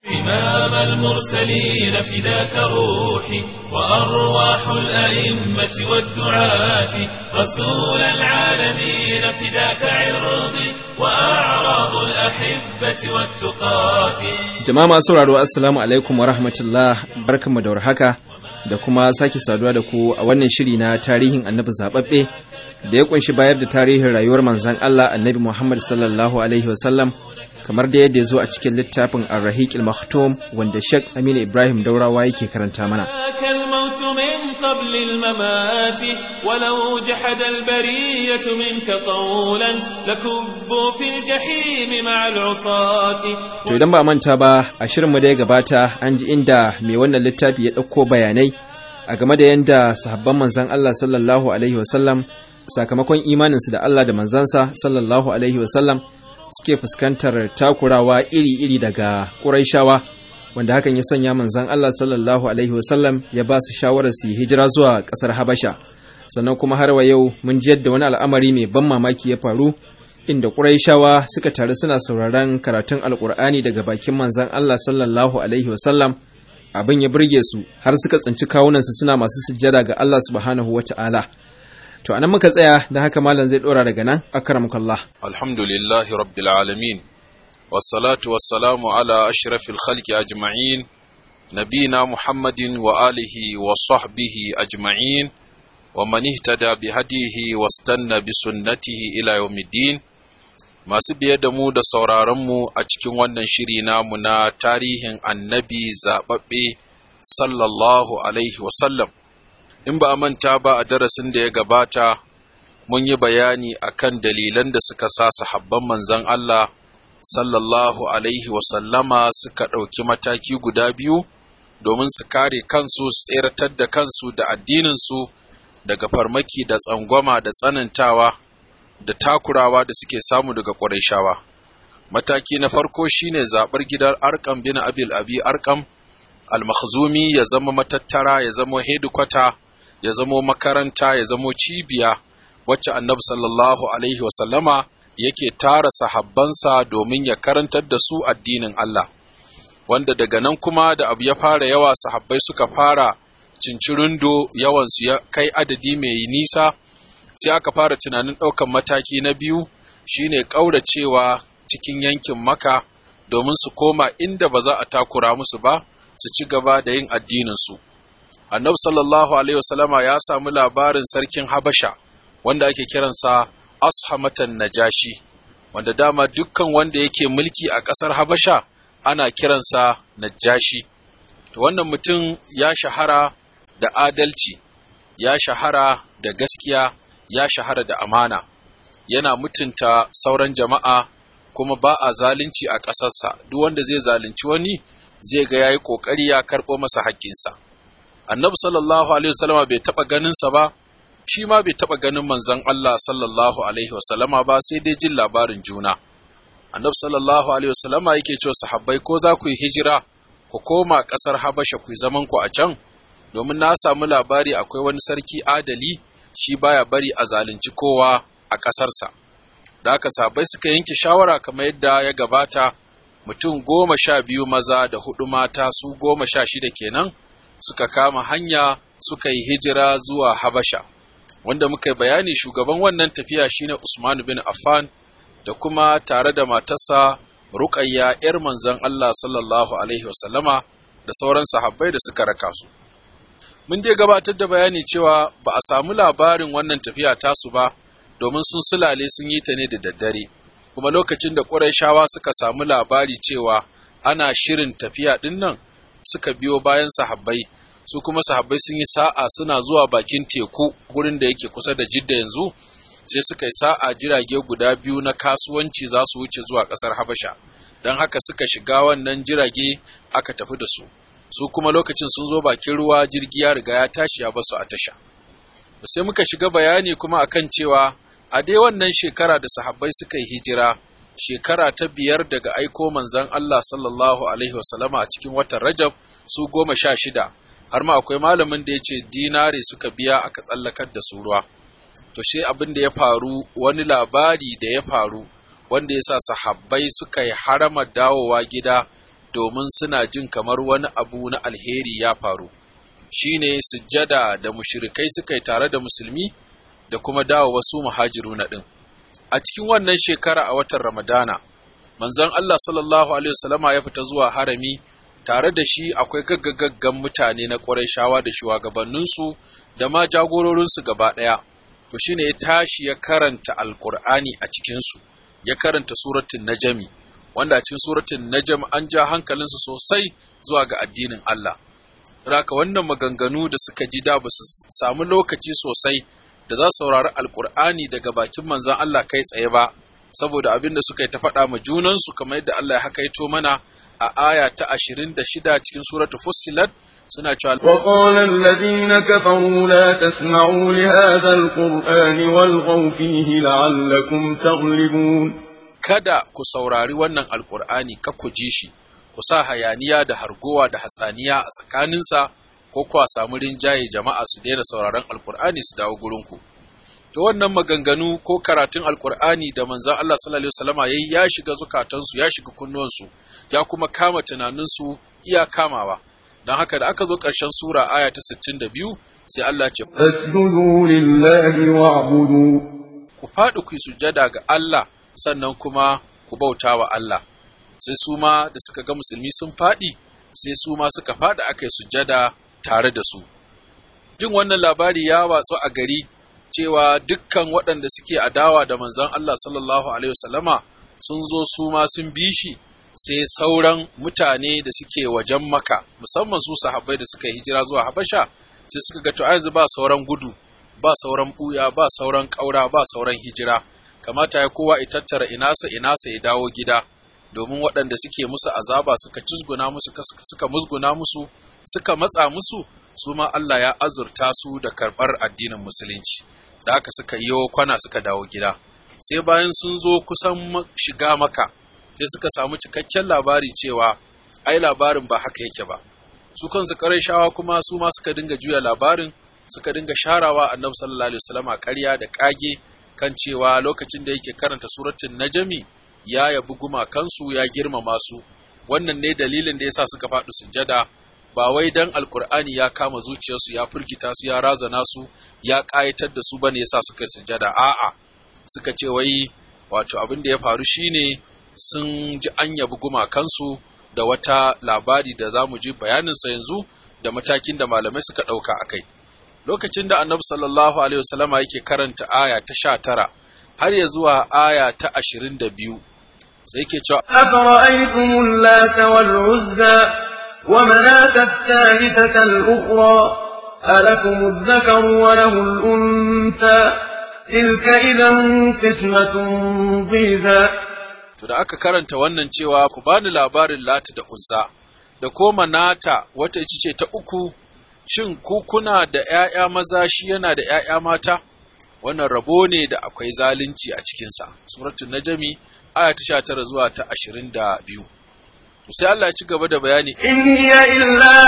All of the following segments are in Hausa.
إمام المرسلين فداك روحي وأرواح الأئمة والدعاة رسول العالمين فداك عرضي وأعراض الأحبة والتقاة Jama'a masu sauraro Assalamu alaikum wa rahmatullah barkanmu da warhaka da kuma sake saduwa da ku a wannan shiri na tarihin annabi zababbe da ya kunshi bayar da tarihin rayuwar manzon Allah annabi Muhammad sallallahu alaihi wasallam kamar da yadda ya zo a cikin littafin Ar-Rahiq al-Maktum wanda Sheikh Aminu Ibrahim Daurawa yake karanta mana. ذاك الموت من قبل الممات ولو جحد البرية منك قولا لكبوا في الجحيم مع العصاة To idan ba a manta ba a shirinmu da ya gabata an ji inda mai wannan littafi ya ɗauko bayanai a game da yadda sahabban manzan Allah sallallahu alaihi wasallam sakamakon imaninsu da Allah da manzansa sallallahu alaihi wasallam suke fuskantar takurawa iri-iri daga ƙuraishawa wanda hakan ya sanya manzan Allah sallallahu alaihi wasallam ya ba su shawarar su yi hijira zuwa ƙasar Habasha sannan kuma har wa yau mun ji yadda wani al'amari mai ban mamaki ya faru inda Qurayshawa suka taru suna sauraron karatun Alƙur'ani daga bakin manzan Allah sallallahu alaihi wasallam abin ya burge su har suka tsinci kawunansu suna masu sujjada ga Allah subhanahu wata'ala to anan muka tsaya da haka malam zai dora daga nan akramukallah الحمد لله رب العالمين والصلاة والسلام على أشرف الخلق أجمعين نبينا محمد وآله وصحبه أجمعين ومن اهتدى بهديه واستنى بسنته إلى يوم الدين masu biye da mu da sauraronmu a cikin wannan shiri namu na tarihin annabi zaɓaɓɓe sallallahu alaihi wasallam in ba a manta ba a darasin da ya gabata mun yi bayani akan dalilan da suka sa sahabban manzon Allah sallallahu alaihi wasallama suka ɗauki mataki guda biyu domin su kare kansu su tseratar da kansu da addininsu daga farmaki da tsangwama da tsanantawa da takurawa da suke samu daga ƙwarishawa. Mataki na farko shine zaɓar gidan Arkam bin Abil Abi Arkam al-Makhzumi ya zama matattara ya zama hedikwata ya zama makaranta ya zama cibiya wacce annabi sallallahu alaihi wasallama yake tara sahabbansa domin ya karantar da su addinin Allah wanda daga nan kuma da abu ya fara yawa sahabbai suka fara cincirindo yawansu ya kai adadi mai nisa sai aka fara tunanin ɗaukan mataki na biyu shine ƙauracewa cikin yankin maka domin su koma inda ba za a takura musu ba su ci gaba da yin addininsu annabi sallallahu alaihi wasallama ya samu labarin sarkin habasha wanda ake kiransa ashamatan najashi wanda dama dukkan wanda yake mulki a ƙasar habasha ana kiransa najashi to wannan mutum ya shahara da adalci ya shahara da gaskiya ya shahara da amana yana mutunta sauran jama'a kuma ba a zalunci a ƙasarsa duk wanda zai zalunci wani zai ga yayi ƙoƙari ya karɓo masa haƙƙinsa annabi sallallahu alaihi wasallama bai taɓa ganinsa ba shi ma bai taɓa ganin manzon Allah sallallahu alaihi wasallama ba sai dai jin labarin juna annabi sallallahu alaihi wasallama yake cewa sahabbai ko za ku yi hijira ku koma ƙasar habasha ku yi zaman ku a can domin na samu labari akwai wani sarki adali shi baya bari a zalunci kowa a ƙasarsa da aka sahabbai suka yanke shawara kamar yadda ya gabata mutum goma sha biyu maza da hudu mata su goma sha shida kenan suka kama hanya suka yi hijira zuwa habasha wanda muka yi bayani shugaban wannan tafiya shine Usman bin Affan da kuma tare da matarsa Ruqayya ‘yar manzon Allah sallallahu Alaihi wasallama da sauran sahabbai da suka raka su. Mun dai gabatar da bayani cewa ba a samu labarin wannan tafiya tasu ba domin sun sulale sun yi ta ne da daddare, kuma lokacin da ƙurayshawa suka samu labari cewa ana shirin tafiya ɗin nan suka biyo bayan sahabbai su kuma sahabbai sun yi sa'a suna zuwa bakin teku gurin da yake kusa da jidda yanzu sai suka yi sa'a jirage guda biyu na kasuwanci za su wuce zuwa ƙasar habasha don haka suka shiga wannan jirage aka tafi da su su kuma lokacin sun zo bakin ruwa jirgi ya riga ya tashi ya basu a tasha sai muka shiga bayani kuma akan cewa a dai wannan shekara da sahabbai suka yi hijira shekara ta biyar daga aiko manzon Allah sallallahu alaihi wasallama a cikin watan Rajab su goma sha shida har ma akwai malamin da ya ce dinare suka biya aka tsallakar da su ruwa to shi abin da ya faru wani labari da ya faru wanda ya sa sahabbai suka yi harama dawowa gida domin suna jin kamar wani abu na alheri ya faru shine sujjada da mushrikai suka yi tare da musulmi da kuma dawo wasu muhajiru na ɗin a cikin wannan shekara a watan ramadana manzon Allah sallallahu alaihi wasallama ya fita zuwa harami tare da shi akwai gaggagaggan mutane na shawa da shugabanninsu da ma jagororinsu gaba ɗaya to shine ya tashi ya karanta alkur'ani a cikinsu ya karanta suratun najami wanda a cikin suratun najam an ja hankalinsu sosai zuwa ga addinin Allah Raka wannan maganganu da suka ji da ba su samu lokaci sosai da za su saurari alkur'ani daga bakin manzon Allah kai tsaye ba saboda abin da suka yi ta faɗa ma junansu kamar yadda Allah ya hakaito mana a aya ta 26 cikin suratul Fussilat suna cewa وقال الذين كفروا لا تسمعوا لهذا القرآن والغوا فيه لعلكم تغلبون kada ku saurari wannan alkur'ani ka ku ji shi ku sa hayaniya da hargowa da hatsaniya a tsakaninsa ko kuwa samu rinjaye jama'a su daina sauraron alkur'ani su dawo gurinku to wannan maganganu ko karatun alkur'ani da manzon Allah sallallahu alaihi wasallama yayi ya shiga zukatansu ya shiga kunnuwansu ya kuma kama tunaninsu iya kamawa don haka da aka zo ƙarshen sura aya ta 62 sai Allah ce فاسجدوا لله واعبدوا ku faɗi ku yi sujjada ga Allah sannan kuma ku bauta wa Allah sai su ma da suka ga musulmi sun faɗi sai su ma suka faɗi aka yi sujjada tare da su jin wannan labari ya watsu a gari cewa dukkan waɗanda suke adawa da manzon Allah sallallahu alaihi wasallama sun zo su ma sun bi shi sai sauran mutane da suke wajen maka musamman su sahabbai da suka yi hijira zuwa habasha sai suka ga to a yanzu ba sauran gudu ba sauran buya ba sauran ƙaura ba sauran hijira kamata ya kowa ya tattara inasa inasa ya dawo gida domin waɗanda suke musu azaba suka cizguna musu suka musguna musu suka matsa musu su ma Allah ya azurta su da karɓar addinin musulunci da haka suka yi kwana suka dawo gida sai bayan sun zo kusan shiga maka sai suka samu cikakken labari cewa ai labarin ba haka yake ba su kansu shawa kuma su ma suka dinga juya labarin suka dinga sharawa annabi sallallahu alaihi wasallam ƙarya da ƙage kan cewa lokacin da yake karanta suratul najmi ya yabi gumakansu ya girmama su wannan ne dalilin da yasa suka faɗi sujjada ba wai dan alkur'ani ya kama zuciyarsu ya firgita su ya razana su ya ƙayatar da su bane yasa suka yi sujjada a'a suka ce wai wato abin da ya faru shine sun ji an yabi gumakansu da wata labari da za mu ji bayaninsa yanzu da matakin da malamai suka ɗauka a kai lokacin da annabi sallallahu alaihi wasallama yake karanta aya ta sha tara har ya zuwa aya ta ashirin da biyu sai yake cewa أفرأيتم اللات والعزى ومناة الثالثة الأخرى ألكم الذكر وله الأنثى تلك إذا قسمة ضيزى to da aka karanta wannan cewa ku bani labarin lati da uzza da koma nata wata ita ce ta uku shin ku kuna da ‘ya'ya maza shi yana da ‘ya'ya mata wannan rabo ne da akwai zalunci a cikinsa suratul najami aya ta sha tara zuwa ta ashirin da biyu sai Allah ya ci gaba da bayani إن هي إلا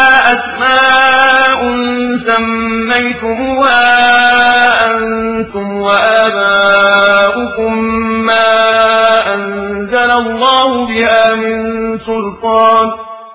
أسماء سميتموها أنتم وآباؤكم ما أنزل الله بها من سلطان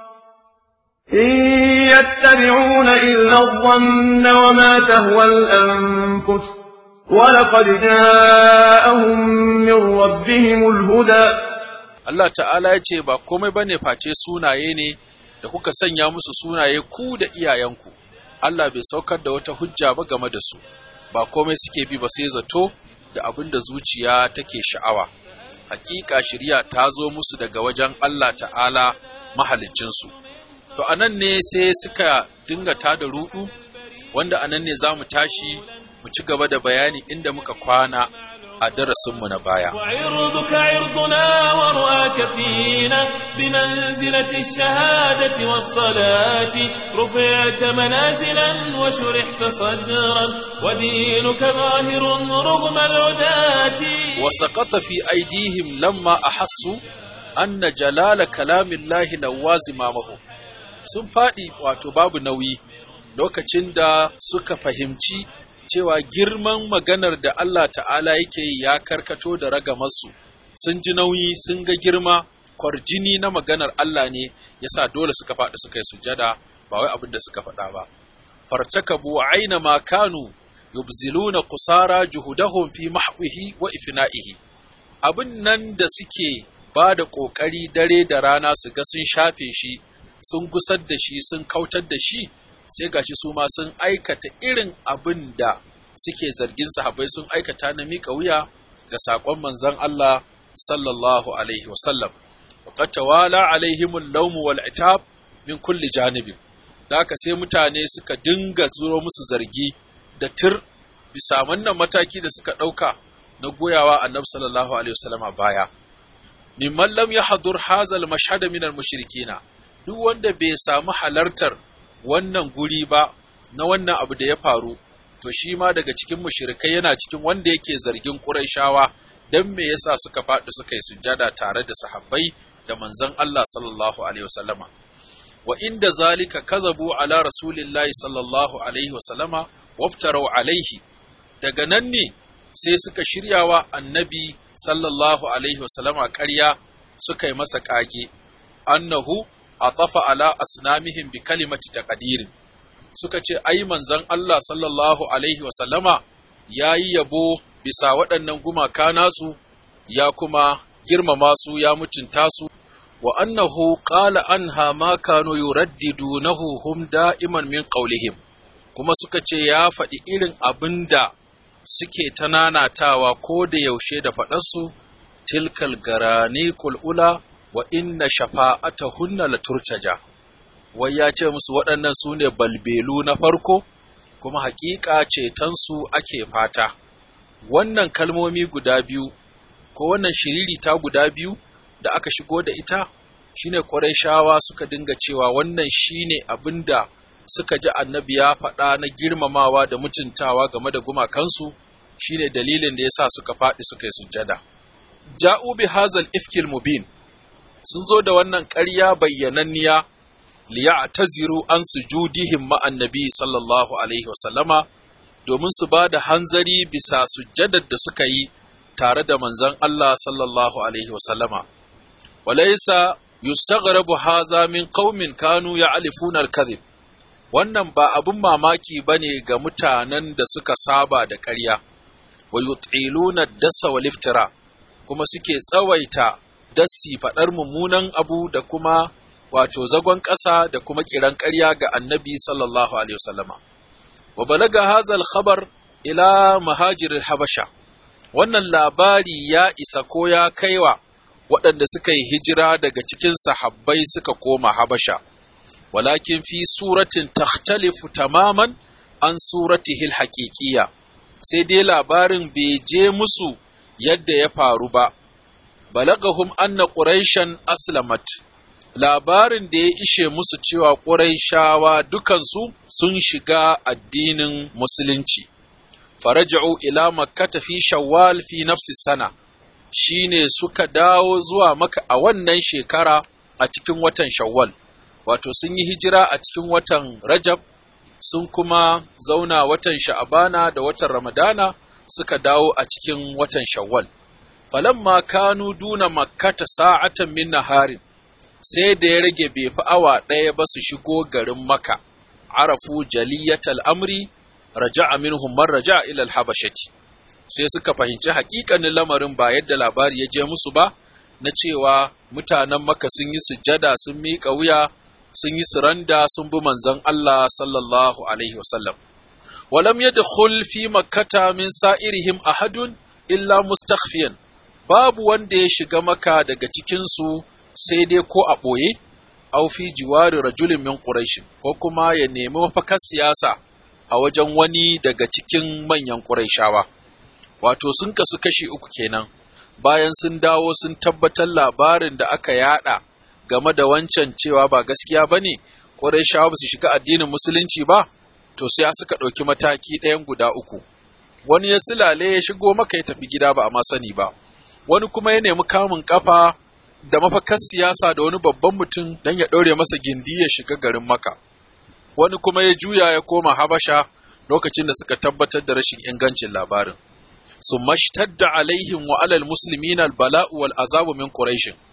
إن يتبعون إلا الظن وما تهوى الأنفس ولقد جاءهم من ربهم الهدى Allah ta'ala ya ce ba komai bane face sunaye ne da kuka sanya musu sunaye ku da iyayenku Allah bai saukar da wata hujja ba game da su ba komai suke bi ba sai zato da abin da zuciya take sha'awa hakika shari'a ta zo musu daga wajen Allah ta'ala mahaliccinsu to anan ne sai suka dinga tada rudu wanda anan ne za mu tashi mu ci gaba da bayani inda muka kwana a darasinmu na baya وعرضك عرضنا ورؤاك فينا بمنزلة الشهادة والصلاة رفعت منازلا وشرحت صدرا ودينك ظاهر رغم العداة وسقط في أيديهم لما أحسوا أن جلال كلام الله لوازمامهم sun faɗi wato babu nauyi lokacin da suka fahimci cewa girman maganar da Allah ta'ala yake yi ya karkato da ragamarsu sun ji nauyi sun ga girma kwarjini na maganar Allah ne yasa dole suka faɗi suka yi sujada ba wai abin da suka faɗa ba fartakabu aina ma kanu yubziluna kusara juhudahum fi mahwihi wa ifna'ihi abin nan da suke ba da ƙoƙari dare da rana su ga sun shafe shi sun gusar da shi sun kautar da shi sai gashi su ma sun aikata irin abin da suke zargin sahabbai sun aikata na miƙa wuya ga saƙon manzon Allah sallallahu alaihi wasallam وقد توالى عليهم اللوم والعتاب min kulli janibin da haka sai mutane suka dinga zuro musu zargi da tir bisa wannan mataki da suka ɗauka na goyawa annabi sallallahu alaihi wasallam baya mimman lam yahdur hazal mashhad min al mushrikina duk wanda bai samu halartar wannan guri ba na wannan abu da ya faru to shi ma daga cikin mushrikai yana cikin wanda yake zargin quraishawa dan me yasa suka faɗi suka yi sujjada tare da sahabbai da manzon Allah sallallahu alaihi wasallama wa inda zalika kazabu ala rasulillahi sallallahu alaihi wasallama waftarau alaihi daga nan ne sai suka shiryawa annabi sallallahu alaihi wasallama ƙarya suka yi masa ƙage annahu atafa ala asnamihim bi kalimati taqdirin suka ce ai manzon Allah sallallahu alaihi wasallama yayi yabo bisa waɗannan gumaka nasu ya kuma girmama su ya mutunta su wa annahu qala anha ma kanu yuraddidunahu hum da'iman min qawlihim kuma suka ce ya faɗi irin abin da suke ta nanatawa ko da yaushe da faɗarsu tilkal garani kul'ula wa inna shafa'atahunna la turtaja wai ya ce musu waɗannan su ne balbelu na farko kuma haƙiƙa cetonsu ake fata wannan kalmomi guda biyu ko wannan shiririta guda biyu da aka shigo da ita shine shawa suka dinga cewa wannan shine abin da suka ji annabi ya faɗa na girmamawa da mutuntawa game da gumakansu shine dalilin da yasa suka faɗi suka yi sujjada ja'u bi hazal ifkil mubin sun zo da wannan ƙarya bayyananniya liya'taziru an sujudihim ma annabi sallallahu alaihi wasallama domin su ba da hanzari bisa sujjadar da suka yi tare da manzon Allah sallallahu alaihi wasallama walaysa yustaghrabu haza min qaumin kanu ya'lifuna al-kadhib wannan ba abin mamaki bane ga mutanen da suka saba da ƙarya wa yut'iluna dasa wal iftira kuma suke tsawaita dassi faɗar mummunan abu da kuma wato zagon ƙasa da kuma kiran ƙarya ga annabi sallallahu alaihi wasallama wa balaga hazal khabar ila mahajiril habasha wannan labari ya isa ko ya kaiwa waɗanda suka yi hijira daga cikin sahabbai suka koma habasha walakin fi suratin takhtalifu tamaman an suratihil haƙiƙiya sai dai labarin bai je musu yadda ya faru ba balagahum anna quraishan aslamat labarin da ya ishe musu cewa quraishawa dukansu sun shiga addinin musulunci faraja'u ila makkata fi shawwal fi nafsi sana shine suka dawo zuwa maka a wannan shekara a cikin watan shawwal wato sun yi hijira a cikin watan rajab sun kuma zauna watan sha'abana da watan ramadana suka dawo a cikin watan shawwal falamma kanu duna makkata sa'atan min naharin sai da ya rage bai fi awa ɗaya ba su shigo garin maka arafu jaliyatal amri raja'a minhum man raja'a ila al-habashati sai suka fahimci haƙiƙanin lamarin ba yadda labari ya je musu ba na cewa mutanen maka sun yi sujjada sun miƙa wuya sun yi suranda sun bi manzon Allah sallallahu alaihi wasallam walam yadkhul fi makkata min sa'irihim ahadun illa mustakhfiyan babu wanda ya shiga maka daga cikin su sai dai ko a ɓoye aw fi jiwari rajulin min quraish ko kuma ya nemi mafakar siyasa a wajen wani daga cikin manyan quraishawa wato sun kasu kashi uku kenan bayan sun dawo sun tabbatar labarin da aka yada game da wancan cewa ba gaskiya ba ne ƙurayshawa ba su shiga addinin musulunci ba to sai suka ɗauki mataki ɗayan guda uku wani ya silale ya shigo maka ya tafi gida ba a ma sani ba wani kuma ya nemi kamun kafa da mafakar siyasa da wani babban mutum don ya ɗaure masa gindi ya shiga garin maka wani kuma ya juya ya koma habasha lokacin da suka tabbatar da rashin ingancin labarin ثم اشتد عليهم وعلى المسلمين البلاء والعذاب من قريش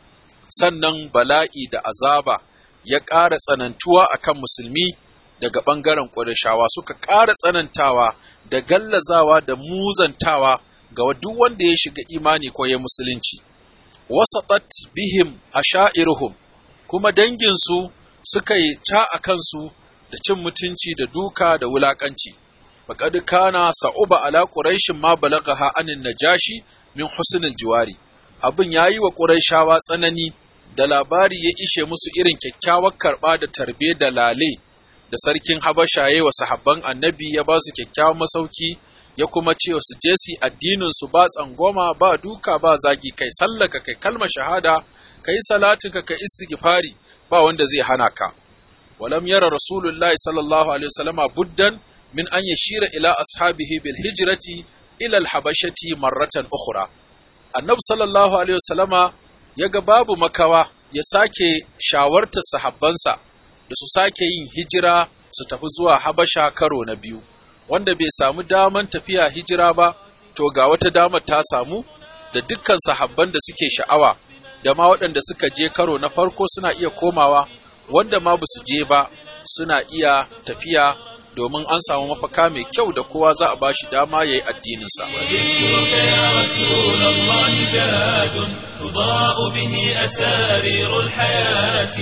sannan bala'i da azaba ya ƙara tsanantuwa akan musulmi daga ɓangaren ƙurashawa suka ƙara tsanantawa da gallazawa da muzantawa ga duk wanda ya shiga imani ko ya musulunci wasatat bihim ashairuhum kuma danginsu suka yi ta a kansu da cin mutunci da duka da wulakanci faqad kana sa'uba ala quraishin ma balagaha anin najashi min husnil jiwari abin yayi wa quraishawa tsanani da labari ya ishe musu irin kyakkyawar karba da tarbe da lale da sarkin habasha yayi wa sahabban annabi ya ba su kyakkyawan masauki ya kuma ce su je su addinin su ba tsangwama ba duka ba zagi kai sallaka kai kalmar shahada kai salatinka kai istighfari ba wanda zai hana ka walam yara rasulullahi sallallahu alaihi wasallama buddan min an yashira ila ashabihi bil hijrati ila al habashati marratan ukhra annabi sallallahu alaihi wasallama yaga babu makawa ya sake shawartar sahabbansa da su sake yin hijira su tafi zuwa habasha karo na biyu wanda bai samu daman tafiya hijira ba to ga wata damar ta samu da dukkan sahabban da suke sha'awa da ma waɗanda suka je karo na farko suna iya komawa wanda ma ba su je ba suna iya tafiya domin an samu mafaka mai kyau da kowa za a bashi dama ya yi addininsa. تضاء به أسارير الحياة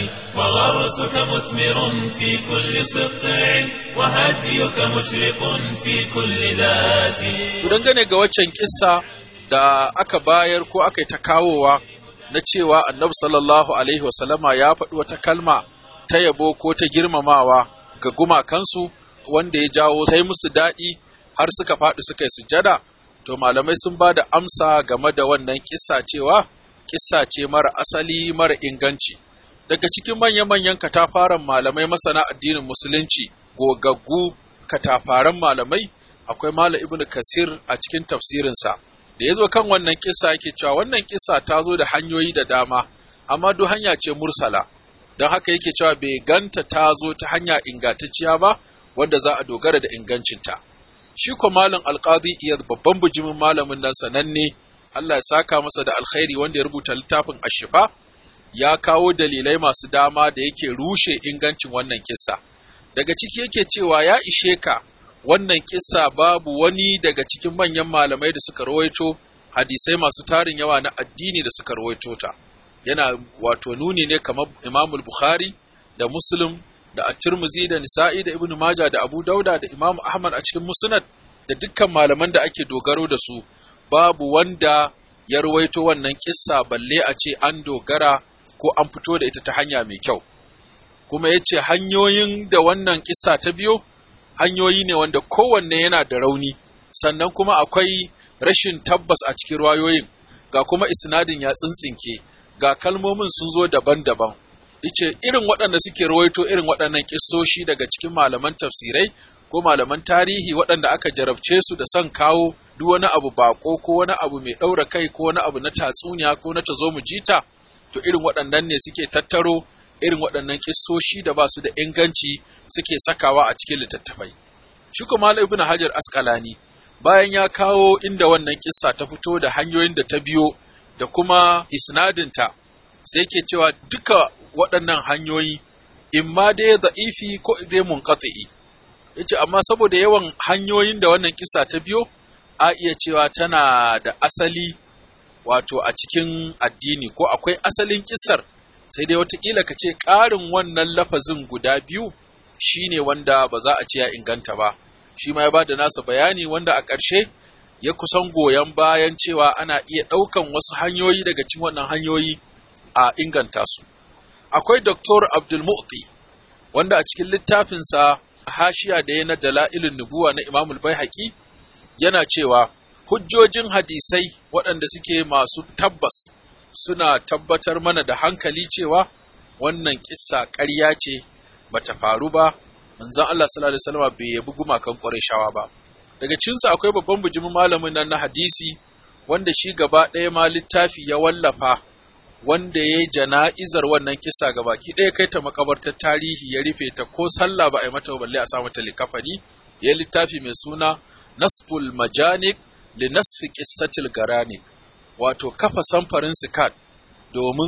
وغرسك مثمر في كل سطع وهديك مشرق في كل ذات dangane ga waccan kissa da aka bayar ko aka yi ta kawowa na cewa annabi sallallahu alaihi wasallama ya faɗi wata kalma ta yabo ko ta girmamawa ga gumakansu wanda ya jawo sai musu daɗi har suka faɗi suka yi sujada to malamai sun ba da amsa game da wannan kissa cewa kissa ce mara asali mara inganci daga cikin manya-manyan katafaren malamai masana addinin musulunci gogaggu katafaren malamai akwai malam ibn kasir a cikin tafsirinsa da ya zo kan wannan kissa yake cewa wannan kissa ta zo da hanyoyi da dama amma duk hanya ce mursala don haka yake cewa bai ganta ta zo ta hanya ingantacciya ba wanda za a dogara da ingancinta shi ko malam alqadi iyad babban bujimin malamin nan sananne Allah ya saka masa da alkhairi wanda ya rubuta littafin ashifa ya kawo dalilai masu dama da yake rushe ingancin wannan kissa daga ciki yake cewa ya ishe ka wannan kissa babu wani daga cikin manyan malamai da suka rawaito hadisai masu tarin yawa na addini da suka rawaito ta yana wato nuni ne kamar Imamul Bukhari da Muslim da At-Tirmidhi da Nisa'i da Ibn Majah da Abu Dauda da Imam Ahmad a cikin Musnad da dukkan malaman da ake dogaro da su babu wanda ya ruwaito wannan kissa balle a ce an dogara ko an fito da ita ta hanya mai kyau kuma ya ce hanyoyin da wannan kissa ta biyo hanyoyi ne wanda kowanne yana da rauni sannan kuma akwai rashin tabbas a cikin rayoyin ga kuma isnadin ya tsintsinke ga kalmomin sun zo daban-daban ice irin waɗanda suke rawaito irin waɗannan kissoshi daga cikin malaman tafsirai ko malaman tarihi waɗanda aka jarabce su da son kawo duk wani abu bako ko wani abu mai ɗaura kai ko wani abu na tatsuniya ko na tazo mu jita to irin waɗannan ne suke tattaro irin waɗannan kissoshi da ba su da inganci suke sakawa a cikin littattafai shi kuma ibn hajar asqalani bayan ya kawo inda wannan kissa ta fito da hanyoyin da ta biyo da kuma isnadinta sai ke cewa duka waɗannan hanyoyi imma dai da'ifi ko dai munqati'i yace amma saboda yawan hanyoyin da wannan kissa ta biyo a iya cewa tana da asali wato a cikin addini ko akwai asalin kissar sai dai watakila ka ce ƙarin wannan lafazin guda biyu shine wanda ba za a ce ya inganta ba shi ma ya ba da nasa bayani wanda a ƙarshe ya kusan goyon bayan cewa ana iya ɗaukan wasu hanyoyi daga cikin wannan hanyoyi a inganta su akwai Dr. Abdulmu'ti wanda a cikin littafinsa hashiya da ya na dala'ilin nubuwa na Imamul Baihaqi yana cewa hujjojin hadisai waɗanda suke masu tabbas suna tabbatar mana da hankali cewa wannan kissa ƙarya ce bata faru ba manzon Allah sallallahu alaihi wasallam bai yabi gumakan Qurayshawa ba daga cikinsu akwai babban bijimin malamin nan na hadisi wanda shi gaba ɗaya ma littafi ya wallafa wanda ya yi jana'izar wannan kisa ga baki ɗaya kai ta makabartar tarihi ya rufe ta ko sallah ba a yi mata balle a sa mata likafani ya yi littafi mai suna nasful majanik li nasfi qissatil garanik wato kafa samfarin sikat domin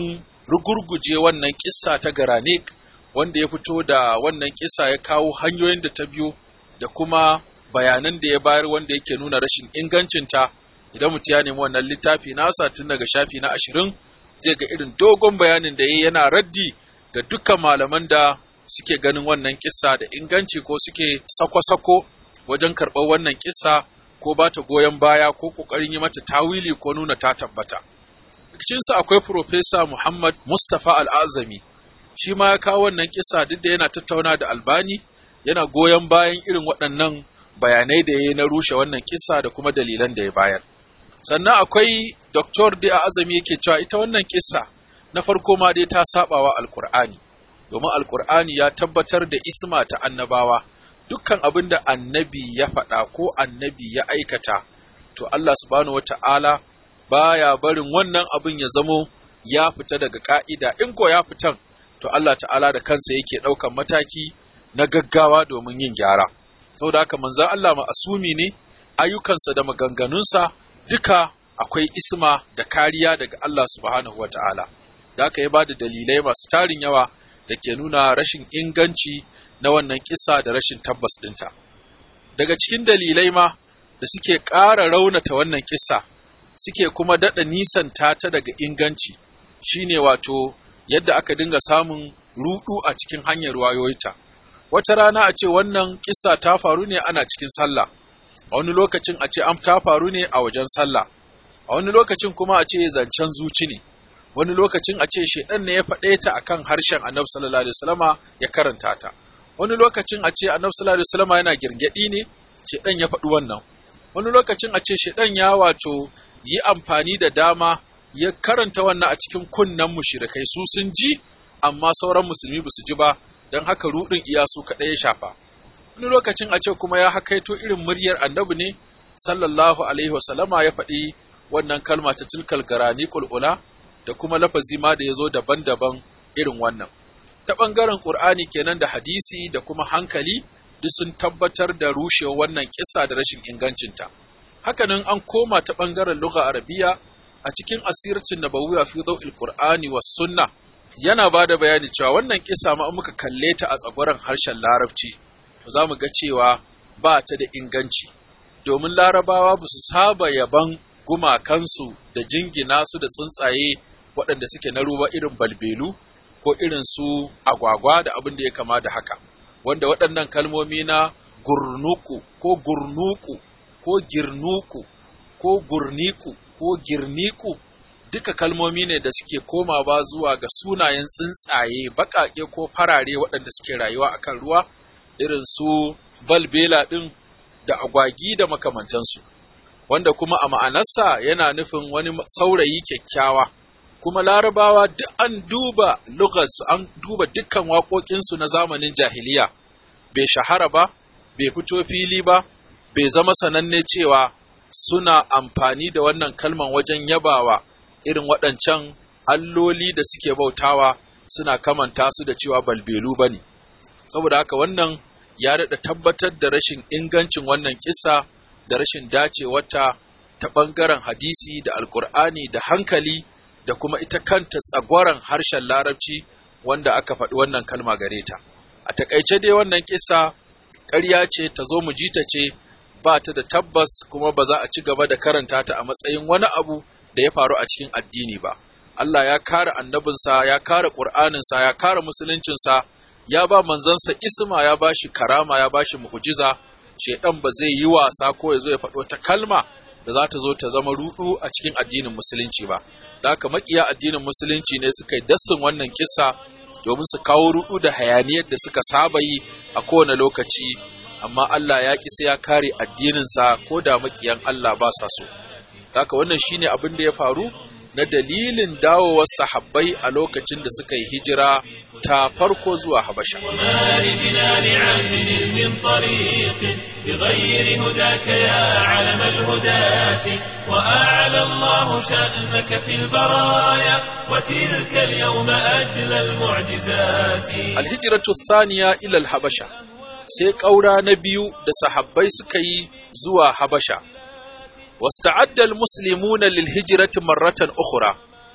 rugurguje wannan kissa ta garanik wanda ya fito da wannan kissa ya kawo hanyoyin da ta biyo da kuma bayanan da ya bayar wanda yake nuna rashin ingancinta idan mutum ya nemi wannan littafi nasa tun daga shafi na ashirin zai ga irin dogon bayanin da ya yana raddi ga dukkan malaman da suke ganin wannan kissa da inganci ko suke sako-sako wajen karɓar wannan kissa ko ba ta goyon baya ko ƙoƙarin yi mata tawili ko nuna ta tabbata. Cikinsa akwai Profesa Muhammad Mustapha Al'azami, shi ma ya kawo wannan kissa duk da yana tattauna da albani yana goyon bayan irin waɗannan bayanai da ya yi na rushe wannan kissa da kuma dalilan da ya bayar. Sannan akwai Dr. Da Azami yake cewa ita wannan kissa na farko ma dai ta saɓawa Alƙur'ani, domin Alƙur'ani ya tabbatar da isma ta annabawa. dukkan abin da annabi ya faɗa ko annabi ya aikata, to Allah subhanahu wata'ala baya barin wannan abin ya zamo ya fita daga ƙa'ida, in ko ya fitan, to Allah ta'ala da kansa yake ɗaukan mataki na gaggawa domin yin gyara. Saboda haka manzan Allah ma'asumi ne, ayyukansa da maganganunsa duka akwai isma da kariya daga Allah subhanahu wata'ala. Da aka yi ba da dalilai masu tarin yawa da ke nuna rashin inganci na wannan kisa da rashin tabbas ɗinta. Daga cikin dalilai ma da suke ƙara raunata wannan kisa suke kuma daɗa nisanta ta daga inganci shine wato yadda aka dinga samun ruɗu a cikin hanyar wayoyita. Wata rana a ce wannan kisa ta faru ne ana cikin sallah, a wani lokacin a ce an ta faru ne a wajen sallah, a wani lokacin kuma a ce zancen zuci ne. wani lokacin a ce shaidan ne ya faɗe ta akan harshen annabi sallallahu alaihi wasallama ya karanta ta wani lokacin a ce annabi sallallahu alaihi wasallama yana girgadi ne shaidan ya faɗi wannan wani lokacin a ce shaidan ya wato yi amfani da dama ya karanta wannan a cikin kunnen mushrikai su sun ji amma sauran musulmi ba su ji ba don haka rudin iyasu kaɗai ya shafa wani lokacin a ce kuma ya hakaito irin muryar annabi ne sallallahu alaihi wasallama ya faɗi wannan kalma ta tilkal garani kul'ula da kuma lafazi ma da ya zo daban-daban irin wannan. Ta ɓangaren ƙur'ani kenan da hadisi da kuma hankali duk sun tabbatar da rushewa wannan kisa da rashin ingancinta. Hakanan an koma ta ɓangaren lugha arabiya a cikin asircin nabawiya fi dau'il qur'ani was sunna yana ba da bayani cewa wannan kisa ma muka kalle ta a tsagwaron harshen larabci to za mu ga cewa ba ta da inganci domin larabawa ba su saba yaban gumakansu da jingina su da tsuntsaye waɗanda suke na ruwa irin balbelu ko irin su agwagwa da abin da ya kama da haka wanda waɗannan kalmomi na gurnuku ko gurnuku ko girnuku ko gurniku ko girniku duka kalmomi ne da suke komawa zuwa ga sunayen tsuntsaye baƙaƙe ko farare waɗanda suke rayuwa akan ruwa irin su balbela ɗin da agwagi da makamantansu wanda kuma a ma'anarsa yana nufin wani saurayi kyakkyawa kuma larabawa duk an duba lugarsu an duba dukkan waƙoƙinsu na zamanin jahiliya bai shahara ba bai fito fili ba bai zama sananne cewa suna amfani da wannan kalman wajen yabawa irin waɗancan alloli da suke bautawa suna kamanta su da cewa balbelu ba ne saboda haka wannan ya daɗa tabbatar da rashin ingancin wannan kisa da rashin dacewarta ta ɓangaren hadisi da alkur'ani da hankali da kuma ita kanta tsagwaron harshen larabci wanda aka faɗi wannan kalma gare ta a takaice dai wannan kisa ƙarya ce ta zo mu ji ta ce ba ta da tabbas kuma ba za a ci gaba da karanta ta a matsayin wani abu da ya faru a cikin addini ba Allah ya kare annabinsa ya kare ƙur'aninsa ya kare musuluncinsa ya ba manzansa isma ya ba shi karama ya ba shi mu'jiza shaidan ba zai yi wasa ko ya zo ya faɗo ta kalma da za ta zo ta zama rudu a cikin addinin musulunci ba da haka makiya addinin musulunci ne suka yi dassin wannan kisa domin su kawo rudu da hayaniyar da suka saba yi a kowane lokaci amma Allah ya ƙi sai ya kare addininsa ko da makiyan Allah ba sa so haka wannan shine abin da ya faru na dalilin dawowar sahabbai a lokacin da suka yi hijira ta farko zuwa Habasha. وما لجنان عهد من طريق بغير هداك يا علم الهداة وأعلى الله شأنك في البرايا وتلك اليوم أجل المعجزات Alhijiratu thaniya ila Habasha sai ƙaura na biyu da sahabbai suka yi zuwa Habasha. واستعد المسلمون للهجرة مرة أخرى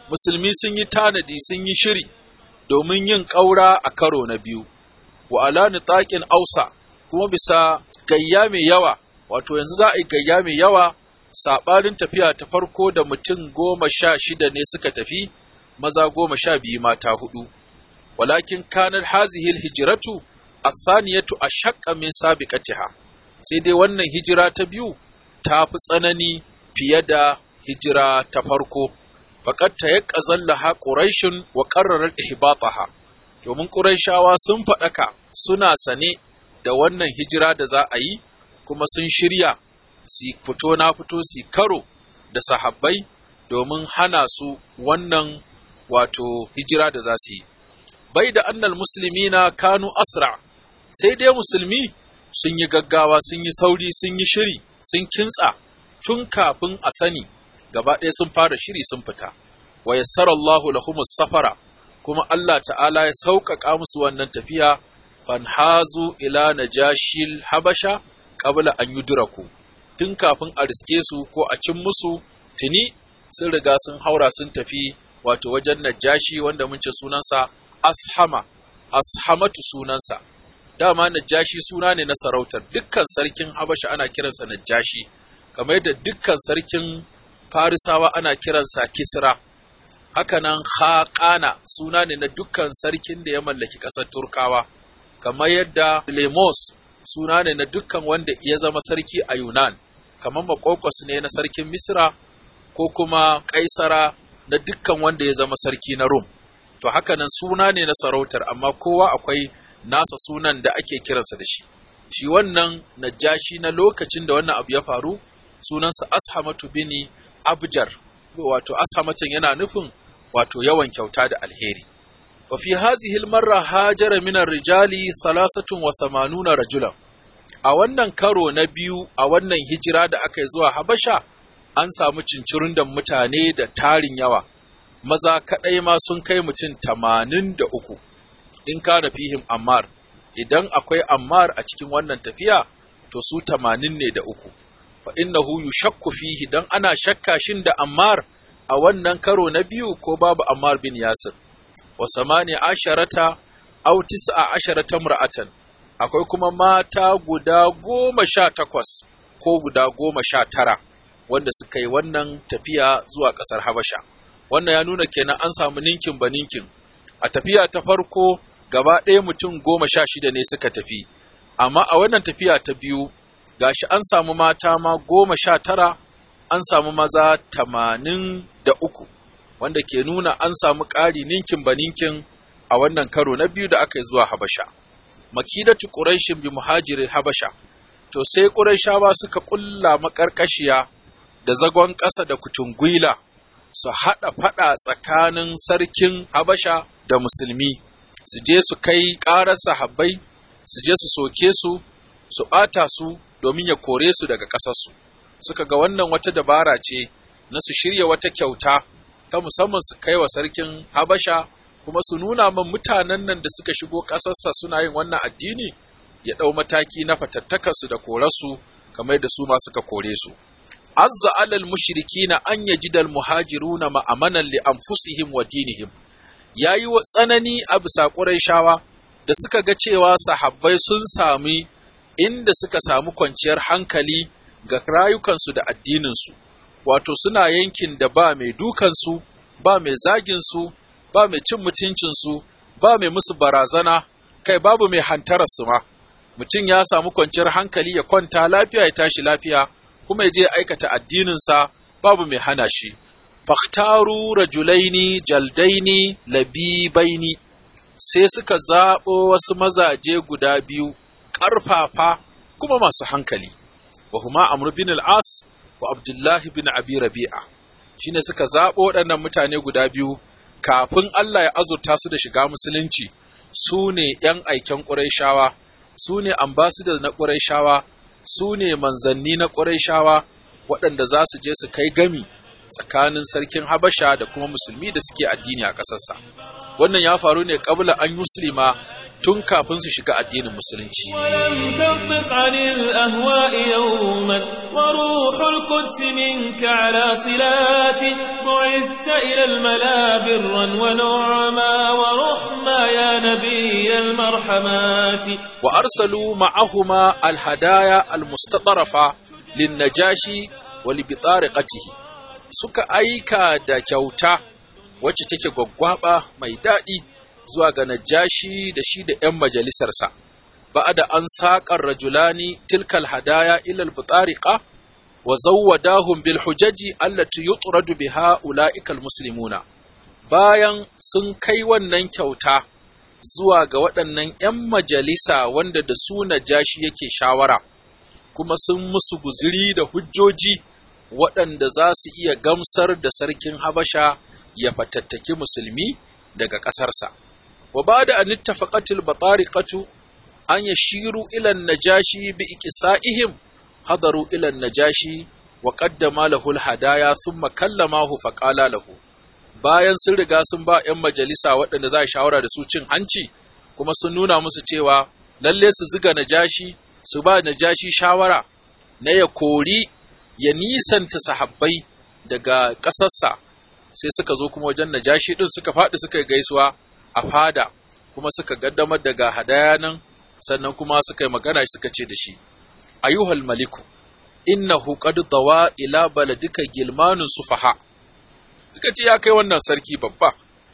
musulmi sun yi tanadi sun yi shiri domin yin ƙaura a karo na biyu wa ala nitaqin ausa kuma bisa gayya mai yawa wato yanzu za a yi gayya mai yawa saɓanin tafiya ta farko da mutum goma sha shida ne suka tafi maza goma sha biyu mata hudu walakin kanar hazihil hijiratu athaniyatu ashaqqa min sabiqatiha sai dai wannan hijira ta biyu ta fi tsanani fiye da hijira ta farko faqad tayaqqazallaha quraishun wa qarrarat ihbataha domin quraishawa sun faɗaka suna sane da wannan hijira da za a yi kuma sun shirya su fito na fito su karo da sahabbai domin hana su wannan wato hijira da za su yi bai da annal musulmi na kanu asra sai dai musulmi sun yi gaggawa sun yi sauri sun yi shiri sun kintsa tun kafin a sani gaba ɗaya sun fara shiri sun fita wa yassara Allahu lahumus safara kuma Allah ta'ala ya sauƙaƙa musu wannan tafiya fanhazu ila najashil habasha qabla an yudraku tun kafin a riske su ko a cin musu tuni sun riga sun haura sun tafi wato wajen najashi wanda mun ce sunansa ashama ashamatu sunansa dama najashi suna ne na sarautar dukkan sarkin habasha ana kiransa najashi kamar yadda dukkan sarkin farisawa ana kiransa kisra hakanan haƙana suna ne na dukkan sarkin da ya mallaki ƙasar turkawa kamar yadda lemos suna ne na dukkan wanda ya zama sarki a yunan kamar makokos ne na sarkin misra ko kuma kaisara na dukkan wanda ya zama sarki na rum to hakanan suna ne na sarautar amma kowa akwai nasa sunan da ake kiransa da shi shi wannan najashi na lokacin da wannan abu ya faru sunansa ashamatu bini abjar wato ashamatan yana nufin wato yawan kyauta da alheri wa fi hazihi almarra hajara min rijali 83 rajulan a wannan karo na biyu a wannan hijira da aka yi zuwa habasha an samu cincirin da mutane da tarin yawa maza kaɗai ma sun kai mutum tamanin da uku in kana fihim ammar idan akwai ammar a cikin wannan tafiya to su tamanin ne da uku fa innahu yushakku fihi dan ana shakka shin da ammar a wannan karo na biyu ko babu ammar bin yasir wa samani asharata aw tis'a asharata mura'atan akwai kuma mata guda goma sha takwas ko guda goma sha tara wanda suka yi wannan tafiya zuwa ƙasar habasha wannan ya nuna kenan an samu ninkin ba ninkin a tafiya ta farko gaba ɗaya mutum goma sha shida ne suka tafi amma a wannan tafiya ta biyu gashi an samu mata ma goma sha tara an samu maza tamanin da uku wanda ke nuna an samu ƙari ninkin ba ninkin a wannan karo na biyu da aka yi zuwa habasha makidatu quraishin bi muhajirin habasha to sai quraishawa suka ƙulla maƙarƙashiya da zagon ƙasa da kutungwila su haɗa faɗa tsakanin sarkin habasha da musulmi su je su kai ƙarar sahabbai su je su soke su su ɓata su domin ya kore su daga ƙasarsu suka ga wannan wata dabara ce na su shirya wata kyauta ta musamman su kai wa sarkin habasha kuma su nuna man mutanen nan da suka shigo ƙasarsa suna yin wannan addini ya ɗau mataki na fatattakarsu da korarsu kamar da su ma suka kore su azza alal mushrikina an yajidal muhajiruna ma'amanan li anfusihim wa dinihim yayi wa tsanani a bisa Qurayshawa da suka ga cewa sahabbai sun sami inda suka samu kwanciyar hankali ga rayukansu da addininsu wato suna yankin da ba mai dukansu ba mai zaginsu ba mai cin mutuncinsu ba mai musu barazana kai babu mai hantararsu ma mutum ya samu kwanciyar hankali ya kwanta lafiya ya tashi lafiya kuma ya je aikata addininsa babu mai hana shi. Faktaru rajulaini jaldaini labibaini sai suka zaɓo wasu mazaje guda biyu ƙarfafa kuma masu hankali, wa huma Amr bin al'as wa Abdullahi bin Abi Rabi'a. Shi ne suka zaɓo waɗannan mutane guda biyu kafin Allah ya azurta su da shiga musulunci su ne ‘yan aiken ƙuraishawa, su ne ambasadar na ƙuraishawa, su ne manzanni na ƙurayshawa waɗanda za su je su kai gami tsakanin sarkin Habasha da kuma musulmi da suke addini a ƙasarsa. Wannan ya faru ne ƙabla an musulma tun kafin su shiga addinin musulunci ولم تنطق عن الأهواء يوما وروح القدس منك على صلات بعثت إلى الملا برا ونعما ورحما يا نبي المرحمات wa arsalu ma'ahuma alhadaya almustatarafa linnajashi wa libitariqatihi suka aika da kyauta wacce take gwaggwaba mai daɗi zuwa ga najashi da shi da 'yan majalisarsa ba'da an saƙar rajulani tilkal hadaya ila albitariqa wa zawwadahum bil hujaji allati yutradu biha ulaikal muslimuna bayan sun kai wannan kyauta zuwa ga waɗannan 'yan majalisa wanda da su najashi yake shawara kuma sun musu guziri da hujjoji waɗanda za su iya gamsar da sarkin habasha ya fatattaki musulmi daga ƙasarsa wa ba da an ittafaqatil batariqatu an yashiru ila najashi bi iqsa'ihim hadaru ila najashi wa qaddama lahu hadaya thumma kallamahu faqala lahu bayan sun riga sun ba 'yan majalisa waɗanda za a shawara da su cin hanci kuma sun nuna musu cewa lalle su ziga najashi su ba najashi shawara na ya kori ya nisanta sahabbai daga ƙasarsa sai suka zo kuma wajen najashi ɗin suka faɗi suka yi gaisuwa a fada kuma suka gaddamar daga hadaya nan sannan kuma suka yi magana suka ce da shi ayyuhal maliku innahu qad dawa ila baladika gilmanun sufaha suka ce ya kai wannan sarki babba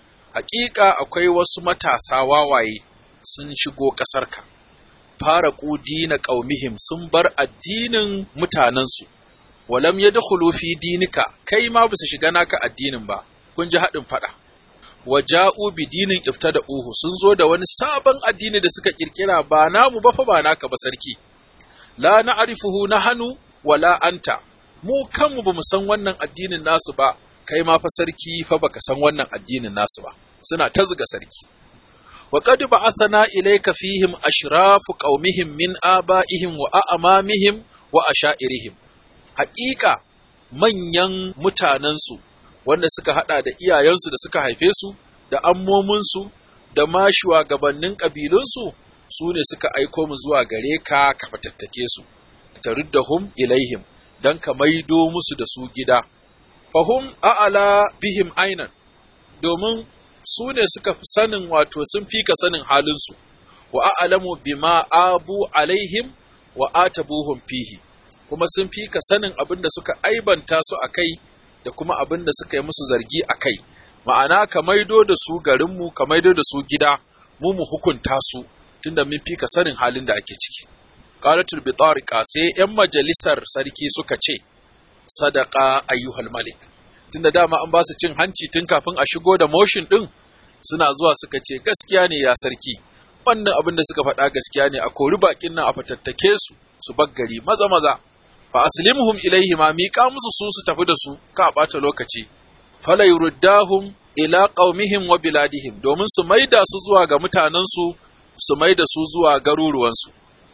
hakika akwai wasu matasa wawaye sun shigo ƙasarka fara dina ƙaumihim sun bar addinin mutanensu walam ya fi dinika kai ma ba su shiga naka addinin ba kun ji haɗin faɗa wa ja'u bi dinin iftada uhu sun zo da wani sabon addini da suka kirkira ba namu ba fa ba naka ba sarki la na'rifuhu nahanu wala anta mu kanmu ba mu san wannan addinin nasu ba kai ma fa sarki fa baka san wannan addinin nasu ba suna ta zuga sarki wa qad ba'athana ilayka fihim ashrafu qaumihim min aba'ihim wa a'mamihim wa asha'irihim haƙiƙa manyan mutanensu wanda suka hada da iyayensu da suka haife su da ammominsu da ma shugabannin ƙabilunsu su ne suka aiko mu zuwa gare ka ka fatattake su taruddahum ilaihim dan ka maido musu da su gida fahum a'ala bihim ainan domin su ne suka fi sanin wato sun fi ka sanin halinsu wa a'lamu bima abu alaihim wa atabuhum fihi kuma sun fi ka sanin abin da suka aibanta su a kai da kuma abin da suka yi musu zargi a kai ma'ana ka maido da su garinmu ka maido da su gida mu mu hukunta su tunda mun fi ka sanin halin da ake ciki qalatul bitariqa sai yan majalisar sarki suka ce sadaka ayyuhal malik tunda dama an ba su cin hanci tun kafin a shigo da motion din suna zuwa suka ce gaskiya ne ya sarki wannan abin da suka faɗa gaskiya ne a kori bakin nan a fatattake su su baggari maza maza fa aslimhum ilaihi ma miƙa musu su su tafi da su ka ɓata lokaci fala yuruddahum ila qaumihim wa biladihim domin su maida su zuwa ga mutanensu su maida su zuwa garuruwansu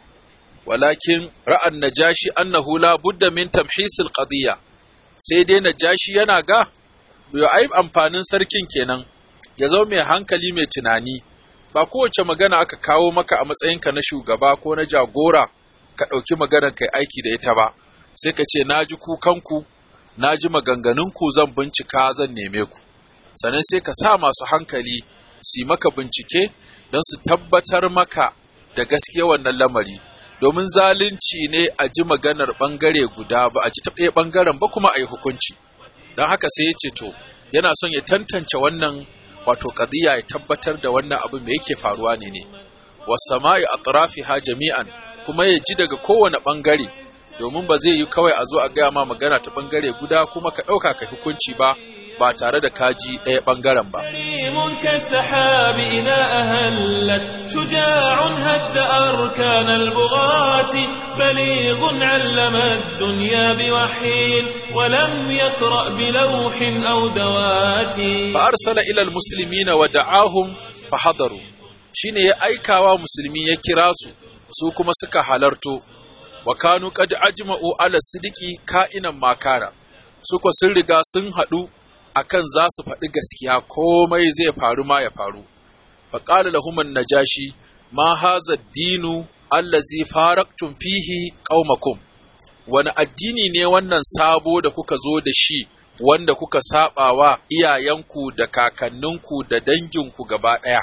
walakin ra'an najashi annahu la budda min tamhisil qadiyya sai dai najashi yana ga yo ai amfanin sarkin kenan ya zama mai hankali mai tunani ba kowace magana aka kawo maka a matsayinka na shugaba ko na jagora ka ɗauki maganar kai aiki da ita ba sai ka ce na ji kukanku na ji maganganunku zan bincika zan neme ku sannan sai ka sa masu hankali su maka bincike don su tabbatar maka da gaskiya wannan lamari domin zalunci ne a ji maganar ɓangare guda ba a ji ta ɗaya ɓangaren ba kuma a yi hukunci don haka sai ya ce to yana son ya tantance wannan wato ƙadiyya ya tabbatar da wannan abu mai yake faruwa ne ne wasama'i ha jami'an kuma ya ji daga kowane ɓangare domin ba zai yi kawai a zo a gaya ma magana ta ɓangare guda kuma ka ɗauka ka hukunci ba ba tare da kaji ɗaya ɓangaren ba. كريم كالسحاب إذا أهلت شجاع هد أركان البغاة بليغ علم الدنيا بوحي ولم يقرأ بلوح أو دوات فأرسل إلى المسلمين ودعاهم فحضروا shine ya aikawa musulmi ya kira su su kuma suka halarto wa kanu qad ajma'u ala sidiki ka'inan makara suka sun riga sun haɗu akan za su faɗi gaskiya komai zai faru ma ya faru faƙala lahuman najashi ma haza dinu allazi faraktum fihi qaumakum wani addini ne wannan sabo da kuka zo da shi wanda kuka sabawa iyayenku da kakanninku da danginku gaba ɗaya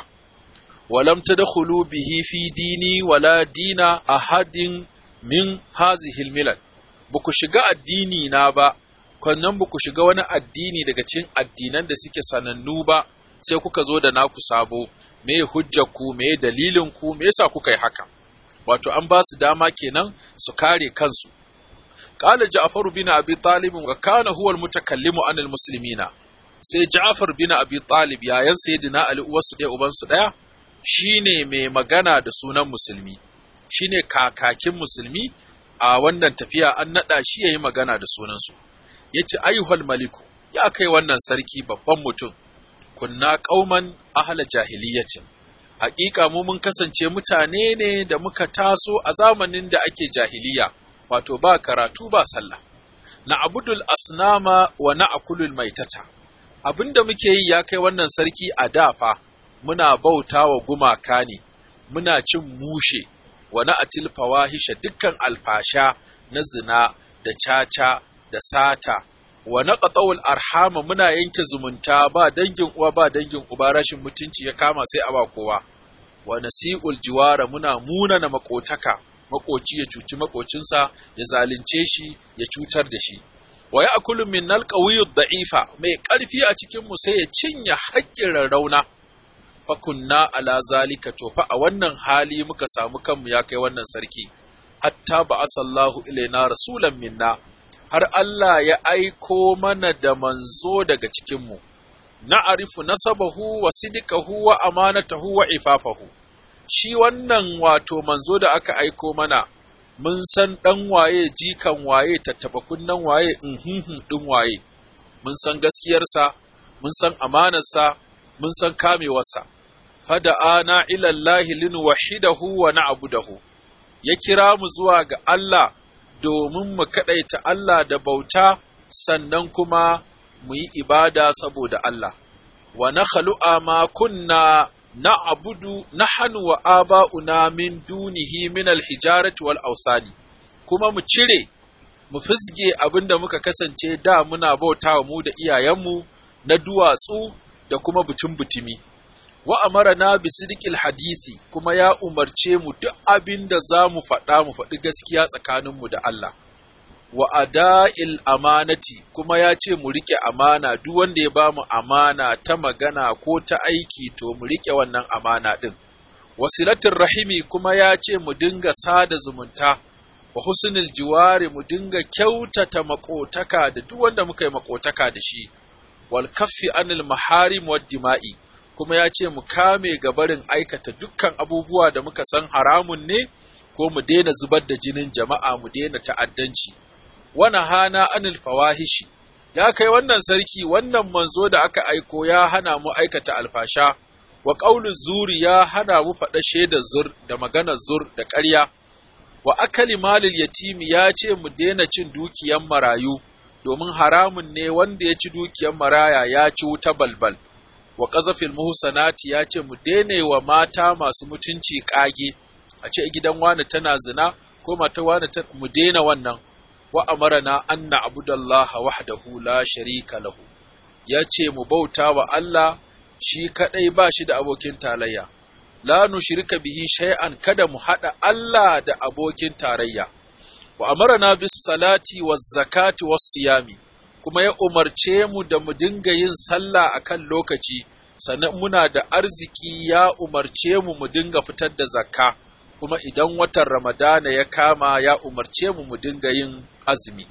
walam tadkhulu bihi fi dini wala dina ahadin min hazihil milal buku shiga addini na ba kannan buku shiga wani addini daga cikin addinan da suke sanannu ba sai kuka zo da naku sabo me hujjarku me dalilinku me yasa kuka yi haka wato an ba su dama kenan su kare kansu qala ja'far bin abi talib wa kana huwa al-mutakallimu anil muslimina sai ja'far bin abi talib yayan sayyidina ali uwarsu ɗaya ubansu ɗaya shine mai magana da sunan musulmi shine kakakin musulmi a wannan tafiya an naɗa shi yayi magana da sunansu yace ayyuhal maliku ya kai wannan sarki babban mutum kunna qauman ahla jahiliyatin haƙiƙa mu mun kasance mutane ne da muka taso a zamanin da ake jahiliya wato ba karatu ba sallah na abudul asnama wa na akulul maitata abinda muke yi ya kai wannan sarki a dafa muna bauta wa gumaka ne muna cin mushe wa na atil fawahisha dukkan alfasha na zina da caca da sata wa na qatawul arhama muna yanke zumunta ba dangin uwa ba dangin uba rashin mutunci ya kama sai a ba kowa wa nasi'ul jiwara muna munana makotaka makoci ya cuci makocinsa ya zalunce shi ya cutar da shi wa ya'kulu min nalqawiyyu da'ifa mai ƙarfi a cikin mu sai ya cinye haƙƙin rarrauna fa kunna ala zalika to fa a wannan hali muka samu kanmu ya kai wannan sarki hatta ba asallahu ilaina rasulan minna har Allah ya aiko mana da manzo daga cikin mu na'arifu nasabahu wa sidikahu wa amanatahu wa ifafahu shi wannan wato manzo da aka aiko mana mun san ɗan waye jikan waye tattaba kunnen waye inhinhin ɗin waye mun san gaskiyarsa mun san amanarsa mun san kamewarsa fada ana ilallahi linuwahidahu wa na'budahu ya kira mu zuwa ga Allah domin mu kaɗaita Allah da bauta sannan kuma mu yi ibada saboda Allah wa na khalu'a ma kunna na abudu na hannu wa aba'una min dunihi min alhijarati wal ausani kuma mu cire mu fizge abin da muka kasance da muna bauta mu da iyayenmu na duwatsu da kuma butun butumi wa amara na bisidikil hadisi kuma ya umarce mu duk abin da za mu faɗa mu faɗi gaskiya tsakaninmu da Allah wa ada'il amanati kuma ya ce mu rike amana duk wanda ya ba mu amana ta magana ko ta aiki to mu rike wannan amana din wasilatin rahimi kuma ya ce mu dinga sada zumunta wa husnul jiwari mu dinga kyautata makotaka da duk wanda muka yi makotaka da shi wal kaffi anil maharim wad dima'i kuma ya ce mu kame gabarin aikata dukkan abubuwa da muka san haramun ne ko mu daina zubar da jinin jama'a mu daina ta'addanci wani hana anil fawahishi ya kai wannan sarki wannan manzo da aka aiko ya hana mu aikata alfasha wa ƙaunin zuri ya hana mu faɗa shaidar zur da maganar zur da ƙarya wa akali malil yatimi ya ce mu daina cin dukiyan marayu domin haramun ne wanda ya ci dukiyan maraya ya ci wuta balbal wa ƙazafil muhsanati ya ce mu daina wa mata masu mutunci ƙage a ce gidan wani tana zina ko mata wani mu daina wannan wa amarana an na'budallaha wahdahu la sharika lahu yace mu bauta wa Allah shi kadai ba shi da abokin tarayya la nushrika bihi shay'an kada mu hada Allah da abokin tarayya wa amarana bis salati waz zakati was siyami kuma ya umarce mu da mu dinga yin sallah akan lokaci sannan muna da arziki ya umarce mu mu dinga fitar da zakka kuma idan watan ramadana ya kama ya umarce mu mu dinga yin azumi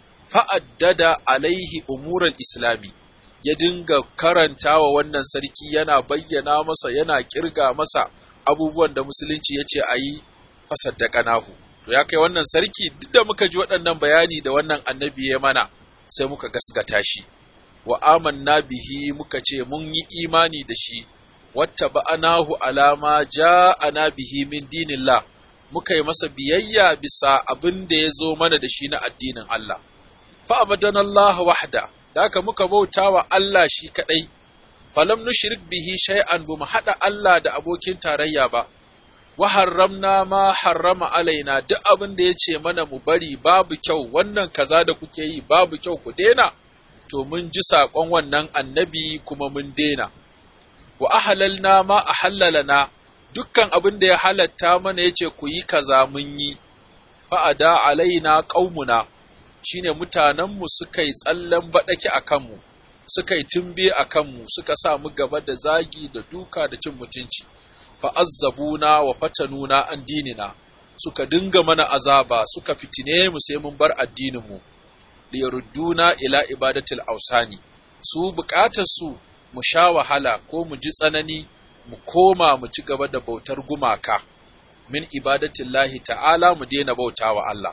fa'addada alaihi umuran islami ya dinga karanta wa wannan sarki yana bayyana masa yana kirga masa abubuwan da musulunci ya ce a yi fasaddaka nahu to ya kai wannan sarki duk da muka ji waɗannan bayani da wannan annabi ya mana sai muka gasgata shi wa amanna bihi muka ce mun yi imani da shi wata ba'anahu alama ja'ana bihi min dinillah muka yi masa biyayya bisa abin da ya zo mana da shi na addinin Allah fa abadan Allah wahda da haka muka bauta wa Allah shi kadai falam nushrik bihi shay'an bu mu hada Allah da abokin tarayya ba wa harramna ma harrama alaina duk abin da ya ce mana mu bari babu kyau wannan kaza da kuke yi babu kyau ku dena to mun ji saƙon wannan annabi kuma mun dena wa ahalalna ma ahallalana dukkan abin da ya halatta mana ya ce ku yi kaza mun yi fa'ada alaina ƙaumuna shine mutanenmu suka yi tsallen baɗake a kanmu suka yi tumbe a kanmu suka sa mu gaba da zagi da duka da cin mutunci fa'azzabuna wa fatanuna an dinina suka dinga mana azaba suka fitine mu sai mun bar addininmu liyarudduna ila ibadatil ausani su bukatar su mu sha wahala ko mu ji tsanani mu koma mu ci gaba da bautar gumaka min ibadatillahi ta'ala mu daina bautawa Allah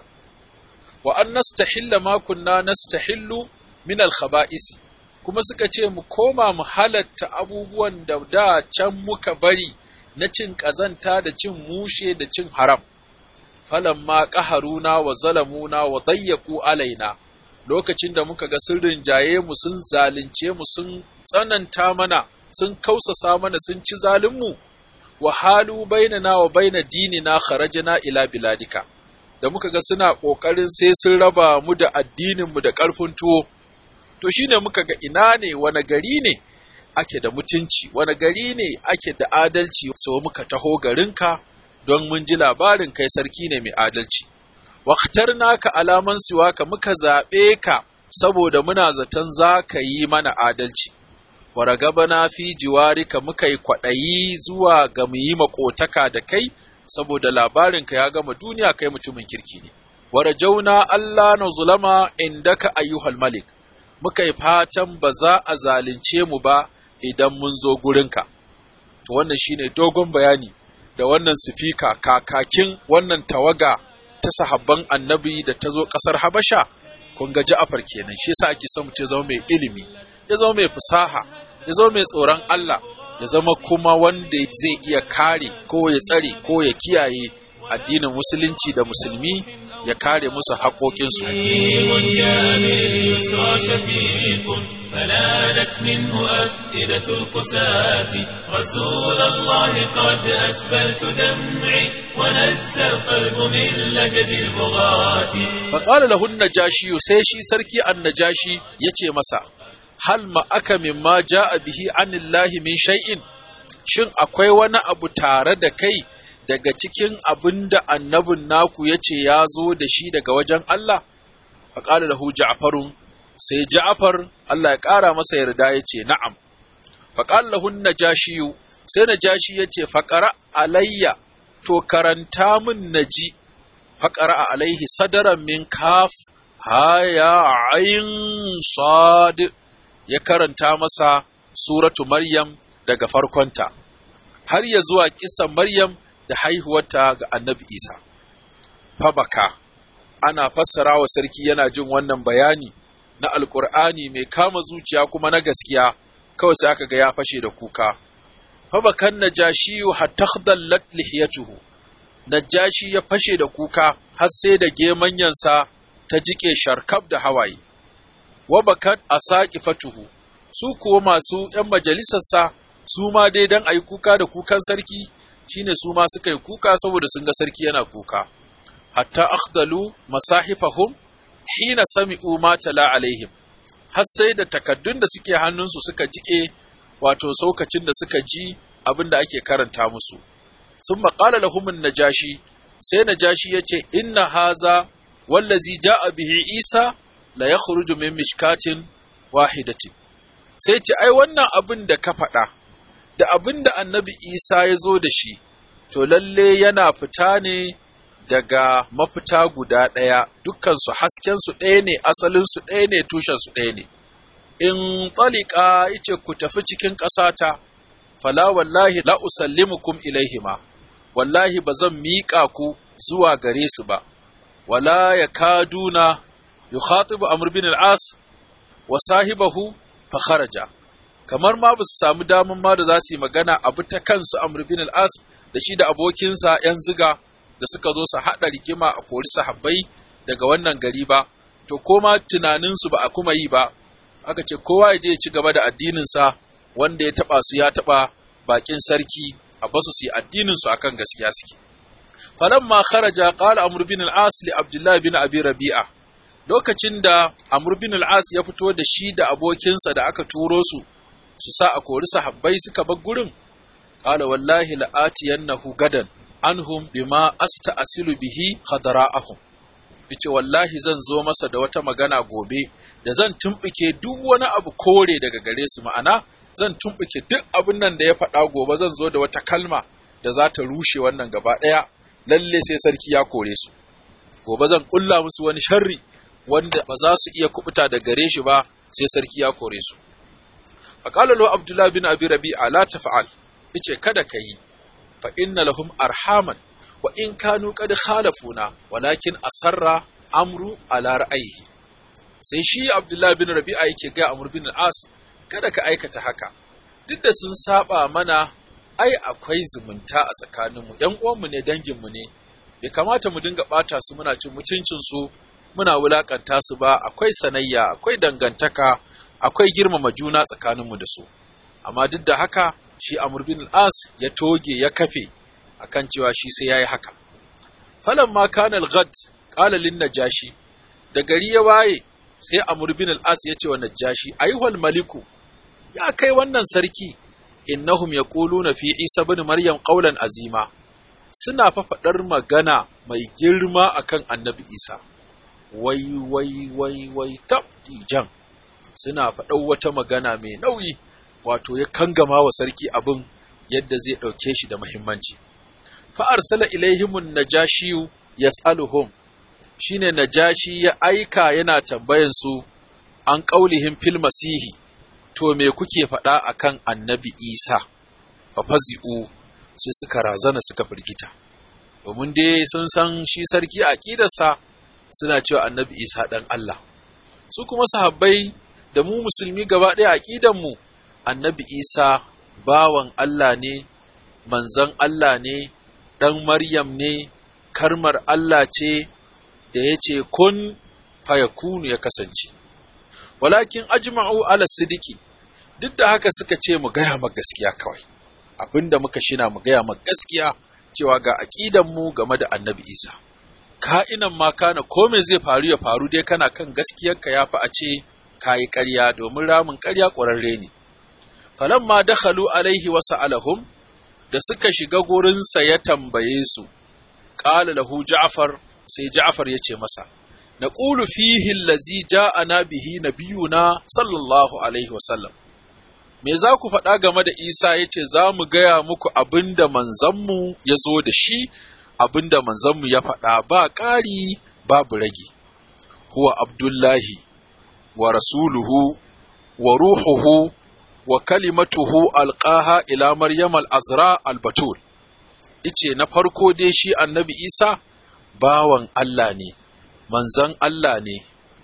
wa an nastahilla ma kunna nastahillu min al-khaba'isi kuma suka ce mu koma mu halatta abubuwan da da can muka bari na cin ƙazanta da cin mushe da cin haram falamma qaharuna wa zalamuna wa dayyaku alaina lokacin da muka ga sun rinjaye mu sun zalunce mu sun tsananta mana sun kausasa mana sun ci zalinmu wa halu bainana wa baina dinina kharajna ila biladika da muka ga suna kokarin sai sun raba mu da addinin mu da karfin tuwo to shine muka ga ina ne wani gari ne ake da mutunci wani gari ne ake da adalci so muka taho garinka don mun ji labarin kai sarki ne mai adalci naka alaman siwaka muka zaɓe ka saboda muna zaton za ka yi mana adalci waragabana fi jiwarika muka yi kwaɗayi zuwa ga mu yi maƙotaka da kai saboda labarinka ya gama duniya kai mutumin kirki ne warajauna Allah na zulama indaka ayyuhal malik muka yi fatan ba za a zalunce mu ba idan mun zo gurinka to wannan shine dogon bayani da wannan sifika kakakin wannan tawaga ta sahabban annabi da ta zo ƙasar Habasha, kun ga Ja'afar kenan, shi yasa ake son mutum ya zama mai ilimi, ya zama mai fasaha, ya zama mai tsoron Allah, ya zama kuma wanda zai iya kare ko ya tsare ko ya kiyaye addinin musulunci da musulmi ya kare musu haƙoƙinsu. فنالت منه أفئدة القساة رسول الله قد أسبلت دمعي ونزى القلب من لجد البغاة فقال له النجاشي سيشي سركي النجاشي يتي مسا هل ما أكا مما جاء به عن الله من شيء shin akwai wani abu tare da kai daga cikin abin da annabin naku ya ce ya zo da shi daga wajen Allah? Faƙala lahu Ja'farun sai Ja'far Allah ya ƙara masa yarda ya ce na'am. Faƙala lahu Najashiyu sai Najashi ya ce faƙara alayya to karanta min naji faƙara alaihi sadaran min kaf haya ayin sad ya karanta masa suratu Maryam daga farkonta har ya zuwa kisan Maryam da haihuwarta ga annabi Isa. Fabaka, ana fassara wa sarki yana jin wannan bayani na Alƙur'ani mai kama zuciya kuma na gaskiya, kawai sai aka ga ya fashe da kuka. Fabakan Najashiyu hatta dallat lihiyatuhu. Najashi ya fashe da kuka har sai da gemanyansa ta jike sharkaf da hawaye. Wabakat asaqifatuhu su kuwa masu ‘yan majalisarsa su ma dai don a yi kuka da kukan sarki shine su ma suka yi kuka saboda sun ga sarki yana kuka hatta akhdalu masahifahum hina sami'u ma tala alaihim har sai da takaddun da suke hannunsu suka jike wato saukacin da suka ji abin da ake karanta musu sun maƙala lahumin najashi sai najashi ya ce inna haza wallazi ja'a bihi isa la yakhruju min mishkatin wahidatin sai ce ai wannan abin da ka faɗa da abin da annabi isa ya zo da shi to lalle yana fita ne daga mafita guda ɗaya dukkansu haskensu ɗaya ne asalinsu ɗaya ne tushensu ɗaya ne in ɗalika yace ku tafi cikin ƙasata fala wallahi la usallimukum ilaihima wallahi ba zan miƙa ku zuwa gare su ba wala ya kaduna yukhatibu amr bin al-as wa sahibahu fa kharaja kamar ma ba su samu daman ma da za su yi magana abu ta kansu amr bin al-as da shi da abokinsa yan ziga da suka zo su haɗa rigima a kori sahabbai daga wannan gari ba to koma tunaninsu ba a kuma yi ba aka ce kowa ya je ya ci gaba da addininsa wanda ya taɓa su ya taɓa bakin sarki a basu su yi addinin su akan gaskiya suke falamma kharaja qala amr bin al-as li abdullah bin abi rabi'a lokacin da amr bin al-as ya fito da shi da abokinsa da aka turo su su sa a kori sahabbai suka bar gurin qala wallahi la'atiyannahu gadan anhum bima asta'silu bihi khadara'ahum yace wallahi zan zo masa da wata magana gobe da zan tumbuke duk wani abu kore daga gare su ma'ana zan tumbuke duk abin nan da ya faɗa gobe zan zo da wata kalma da za ta rushe wannan gaba ɗaya lalle sai sarki ya kore su gobe zan kulla musu wani sharri wanda ba za su iya kubuta da gare shi ba sai sarki ya kore su faqala lahu abdullah bin abi rabi'a la tafa'al yace kada kai fa inna lahum arhaman wa in kanu qad khalafuna walakin asarra amru ala ra'ayihi sai shi abdullah bin rabi'a yake ga amr bin as kada ka aikata haka duk da sun saba mana ai akwai zumunta a tsakaninmu ‘yan uwanmu ne danginmu ne bai kamata mu dinga ɓata su muna cin mutuncinsu muna wulaƙanta su ba akwai sanayya akwai dangantaka akwai girmama juna tsakaninmu da su amma duk da haka shi Amr bin al-As ya toge ya kafe akan cewa shi sai yayi haka falamma kana al-ghad qala lin najashi da gari ya waye sai Amr bin al-As ya ce wa najashi ayyuhal maliku ya kai wannan sarki innahum yaquluna fi Isa ibn Maryam qawlan azima suna fa faɗar magana mai girma akan Annabi Isa wai wai wai wai tabdijan suna faɗar wata magana mai nauyi wato ya kangama wa sarki abin yadda zai ɗauke shi da muhimmanci fa arsala ilaihimun najashiyu yas'aluhum shine najashi ya aika yana tambayan su an qaulihim fil masihi to me kuke faɗa akan annabi isa fa fazi'u sai suka razana suka firgita domin dai sun san shi sarki a ƙidarsa suna cewa annabi isa ɗan Allah su kuma sahabbai da mu musulmi gaba ɗaya a mu annabi isa bawan Allah ne manzon Allah ne ɗan maryam ne karmar Allah ce da ya ce kun fayakunu ya kasance walakin ajma'u ala sidiki duk da haka suka ce mu gaya ma gaskiya kawai abinda muka shina mu gaya ma gaskiya cewa ga aqidan mu game da Annabi Isa ka'inan ma kana ko me zai faru ya faru dai kana kan gaskiyar ka yafi a ce kayi ƙarya domin ramin ƙarya ƙwararre ne falamma dakhalu alaihi wa sa'alahum da suka shiga gurinsa ya tambaye su qala lahu ja'far sai ja'far ya ce masa naqulu fihi allazi ja'ana bihi nabiyuna sallallahu alaihi wa sallam me za ku faɗa game da Isa ya ce za mu gaya muku abin da manzanmu ya zo da shi abin da manzanmu ya faɗa ba ƙari babu rage huwa abdullahi wa rasuluhu wa ruhuhu wa kalimatuhu alƙaha ila maryam al-azra al-batul ice na farko dai shi annabi isa bawan Allah ne manzan Allah ne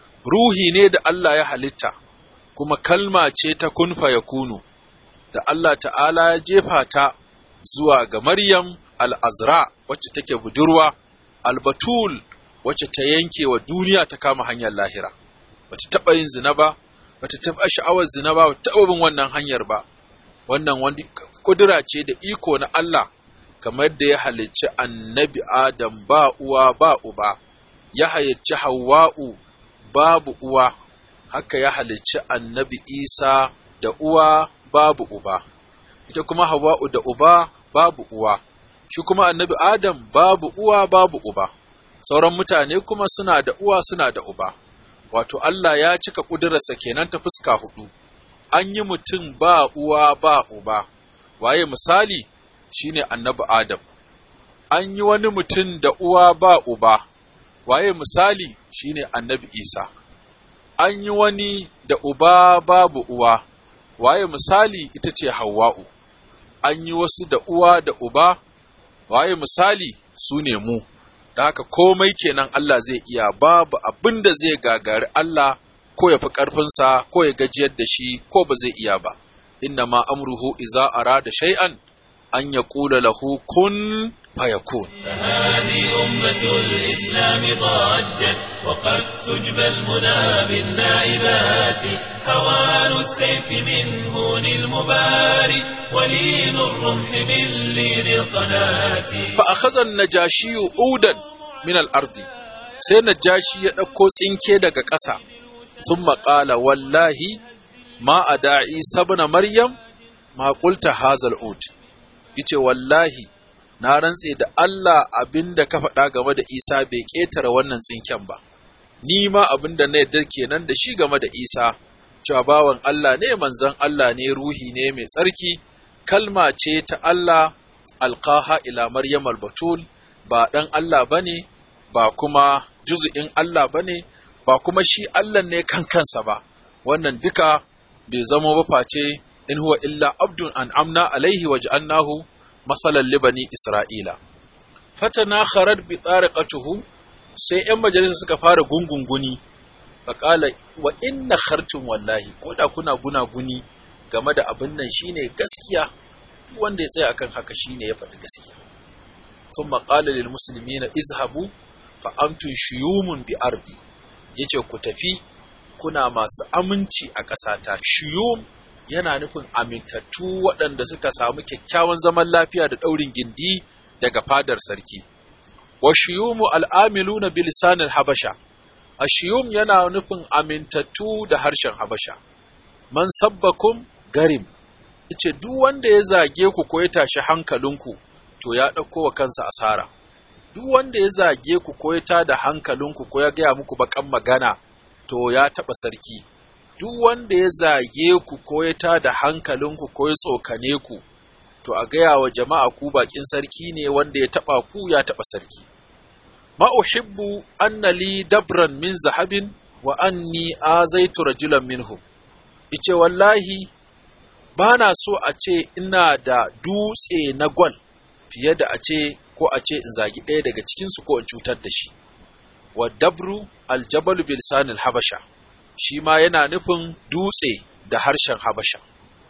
ruhi ne da Allah ya halitta kuma kalma ce ta kun kunu da Allah ta'ala ya jefa ta zuwa ga Maryam al'azra wacce take budurwa, albatul wacce ta yanke wa duniya ta kama hanyar lahira, bata taɓa yin zina ba, bata taɓa sha'awar zina ba, bata taɓa bin wannan hanyar ba, wannan wani kudura ce da iko na Allah kamar da ya halicci annabi Adam ba uwa ba uba, ya halicci Hawwa'u babu uwa. haka ya halicci annabi Isa da uwa babu uba, ita kuma Hawa'u da uba babu uwa, shi kuma annabi Adam babu uwa babu uba, sauran mutane kuma suna da uwa suna da uba, wato Allah ya cika ƙudurarsa kenan ta fuska hudu, an yi mutum ba uwa ba uba, waye misali shine annabi Adam, an yi wani mutum da uwa ba uba, waye misali shine annabi Isa. an yi wani da uba babu uwa, waye misali ita ce Hawwa'u, an yi wasu da uwa da uba, waye misali su ne mu, da haka komai kenan Allah zai iya babu abin da zai gagari Allah ko ya fi ƙarfinsa ko ya gajiyar da shi ko ba zai iya ba. Inna ma amruhu iza ara da shay'an an ya ƙula lahu kun fayakun فهذه أمة الإسلام ضجت وقد تجبى المنى بالنائبات هوان السيف من هون المباري ولين الرمح من لين القناة fa akhadha an-najashi udan min al-ardi sai najashi ya dauko tsinke daga ƙasa thumma qala wallahi ma ada'i sabna maryam ma qulta hazal ud yace wallahi na rantse da Allah abinda ka faɗa game da Isa bai ƙetare wannan tsinken ba ni ma abinda na yarda kenan da shi game da Isa cewa bawan Allah ne manzon Allah ne ruhi ne mai tsarki kalma ce ta Allah alqaha ila maryam albatul ba dan Allah bane ba kuma juzu'in Allah bane ba kuma shi Allah ne kan kansa ba wannan duka bai zama ba face in huwa illa abdun an'amna alaihi waj'alnahu masalan libani isra'ila fatana kharat bi tariqatuhu sai yan majalisa suka fara gungunguni faqala wa inna khartum wallahi ko da kuna gunaguni game da abin nan shine gaskiya duk wanda ya tsaya akan haka shine ya faɗi gaskiya thumma qala lil muslimina izhabu fa antum shuyumun bi ardi yace ku tafi kuna masu aminci a ƙasata shuyum yana nufin amintattu waɗanda suka samu kyakkyawan zaman lafiya da ɗaurin gindi daga fadar sarki wa shuyumu al'amiluna bi lisanil habasha a shuyum yana nufin amintattu da harshen habasha man sabbakum garim ice duk wanda ya zage ku ko ya tashi hankalinku to ya ɗauko wa kansa asara duk wanda ya zage ku ko ya tada hankalinku ko ya gaya muku bakan magana to ya taɓa sarki duk wanda ya zage ku ko ya tada hankalinku ko ya tsokane ku to a gaya wa jama'a ku bakin sarki ne wanda ya taɓa ku ya taɓa sarki ma uhibbu anna li dabran min zahabin wa anni azaitu rajulan minhum ice wallahi ba na so a ce ina da dutse na gwal fiye da a ce ko a ce in zagi ɗaya daga cikinsu ko in cutar da shi wa dabru aljabalu bilisanil habasha shi ma yana nufin dutse da harshen habasha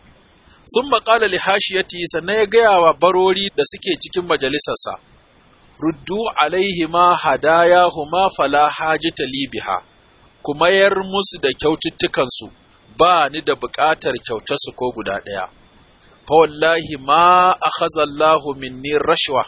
sun maƙala li hashiyati sannan ya gaya wa barori da suke cikin majalisarsa ruddu alaihi ma hadayahu ma fala hajita libiha kuma yar musu da kyaututtukansu ba ni da buƙatar kyautarsu ko guda ɗaya fa wallahi ma akhadha Allahu minni rashwa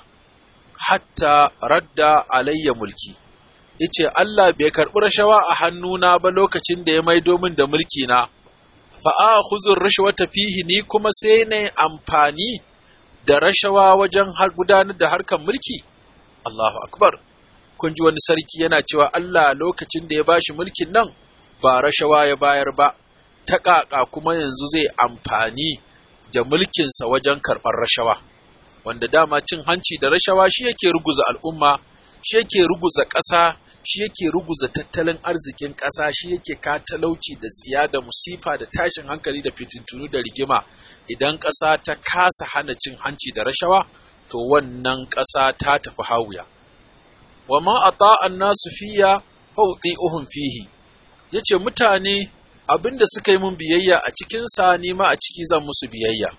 hatta radda alayya mulki yace Allah bai karɓi rashawa a hannuna ba lokacin da ya maido min da mulki na fa akhudhu rashwata fihi ni kuma sai na amfani da rashawa wajen gudanar da harkar mulki Allahu akbar kun ji wani sarki yana cewa Allah lokacin da ya bashi mulkin nan ba rashawa ya bayar ba ta ƙaƙa kuma yanzu zai amfani da mulkinsa wajen karɓar rashawa wanda dama cin hanci da rashawa shi yake ruguza al'umma shi yake ruguza ƙasa shi yake ruguza tattalin arzikin ƙasa shi yake ka talauci da tsiya da musifa da tashin hankali da fitintunu da rigima idan ƙasa ta kasa hana cin hanci da rashawa to wannan ƙasa ta tafi hawuya wa ma ata annasu fiya fawti'uhum fihi yace mutane abinda suka yi mun biyayya a cikin sa ni ma a ciki zan musu biyayya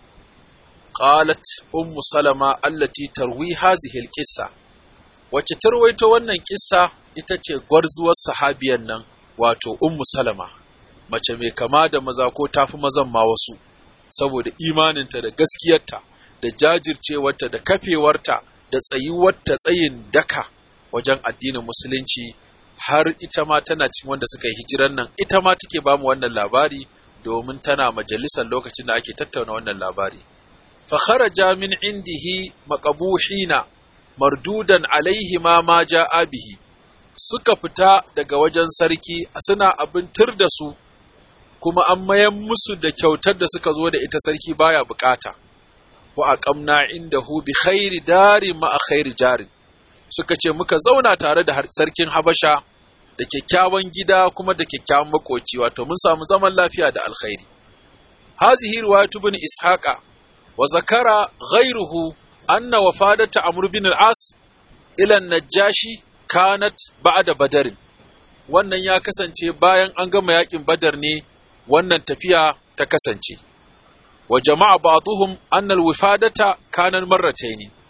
qalat ummu salama allati tarwi hazihi alqissa wacce tarwaito wannan kissa ita ce gwarzuwar sahabiyan nan wato ummu salama mace mai kama da maza ko tafi mazan ma wasu saboda imaninta da gaskiyarta da jajircewarta da kafewarta da tsayuwarta tsayin daka wajen addinin musulunci har ita ma tana cikin wanda suka yi hijiran nan ita ma take ba mu wannan labari domin tana majalisar lokacin da ake tattauna wannan labari fa kharaja min indihi maqabuhina mardudan alaihi ma ma ja'a bihi suka fita daga wajen sarki suna abin tur da su kuma an mayan musu da kyautar da suka zo da ita sarki baya bukata wa aqamna indahu bi khairi dari ma khairi jarin suka ce muka zauna tare da sarkin Habasha da kyakkyawan gida kuma da kyakkyawan makoci wato mun samu zaman lafiya da alkhairi hazihi riwayatu ibn ishaqa wa zakara ghayruhu anna wafadata amr bin al-as ila najashi kanat ba'da badarin wannan ya kasance bayan an gama yakin badar ne wannan tafiya ta kasance wa jama'a ba'dhum anna al-wifadata kanan marrataini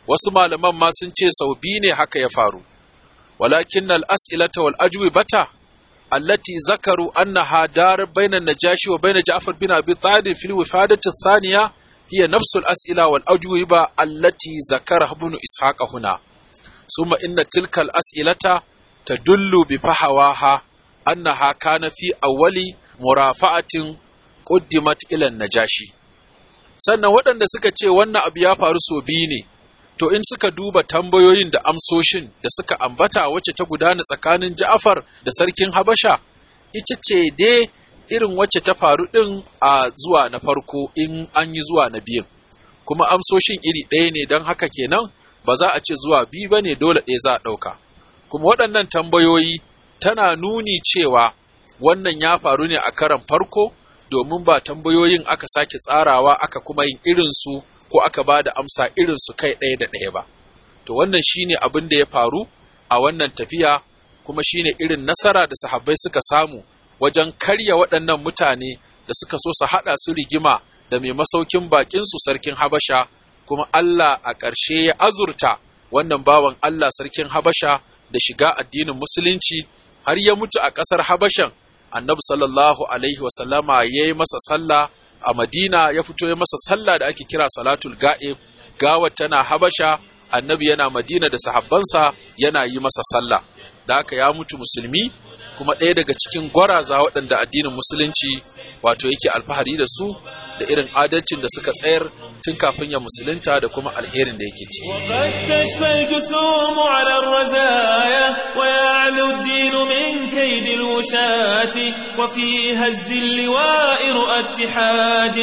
wasu malaman ma sun ce sau biyu ne haka ya faru walakin al-as'ilata wal ajwibata allati zakaru annaha dar bayna najashi wa bayna ja'far bin abi talib fil wifadati thaniya hiya nafsu al-as'ila wal ajwiba allati zakara ibn ishaq huna summa inna tilka al-as'ilata tadullu bi fahawaha annaha kana fi awwali murafa'atin quddimat ila najashi sannan waɗanda suka ce wannan abu ya faru so biyu ne to in suka duba tambayoyin da amsoshin da suka ambata wacce ta gudana tsakanin Ja'far da sarkin Habasha ita ce dai irin wacce ta faru ɗin a zuwa na farko in an yi zuwa na biyun kuma amsoshin iri ɗaya ne don haka kenan ba za a ce zuwa biyu ba ne dole ɗaya za a ɗauka kuma waɗannan tambayoyi tana nuni cewa wannan ya faru ne a karan farko domin ba tambayoyin aka sake tsarawa aka kuma yin irinsu ko aka ba da amsa irinsu kai ɗaya da ɗaya ba to wannan shine abin da ya faru a wannan tafiya kuma shine irin nasara da sahabbai suka samu wajen karya waɗannan mutane da suka so su haɗa su rigima da mai masaukin baƙinsu sarkin Habasha kuma Allah a ƙarshe ya azurta wannan bawan Allah sarkin Habasha da shiga addinin musulunci har ya mutu a ƙasar Habashan annabi sallallahu alaihi wasallama ya yi masa sallah a Madina ya fito ya masa sallah da ake kira salatul ga'ib gawar tana Habasha annabi yana Madina da sahabbansa yana yi masa sallah da haka ya mutu musulmi kuma ɗaya daga cikin gwaraza waɗanda addinin musulunci wato yake alfahari da su da irin adalcin da suka tsayar tun kafin ya musulunta da kuma alherin da yake ciki. وقد تشفى الجسوم على الرزايا ويعلو الدين من كيد الوشاة وفي هز اللواء رؤى اتحاد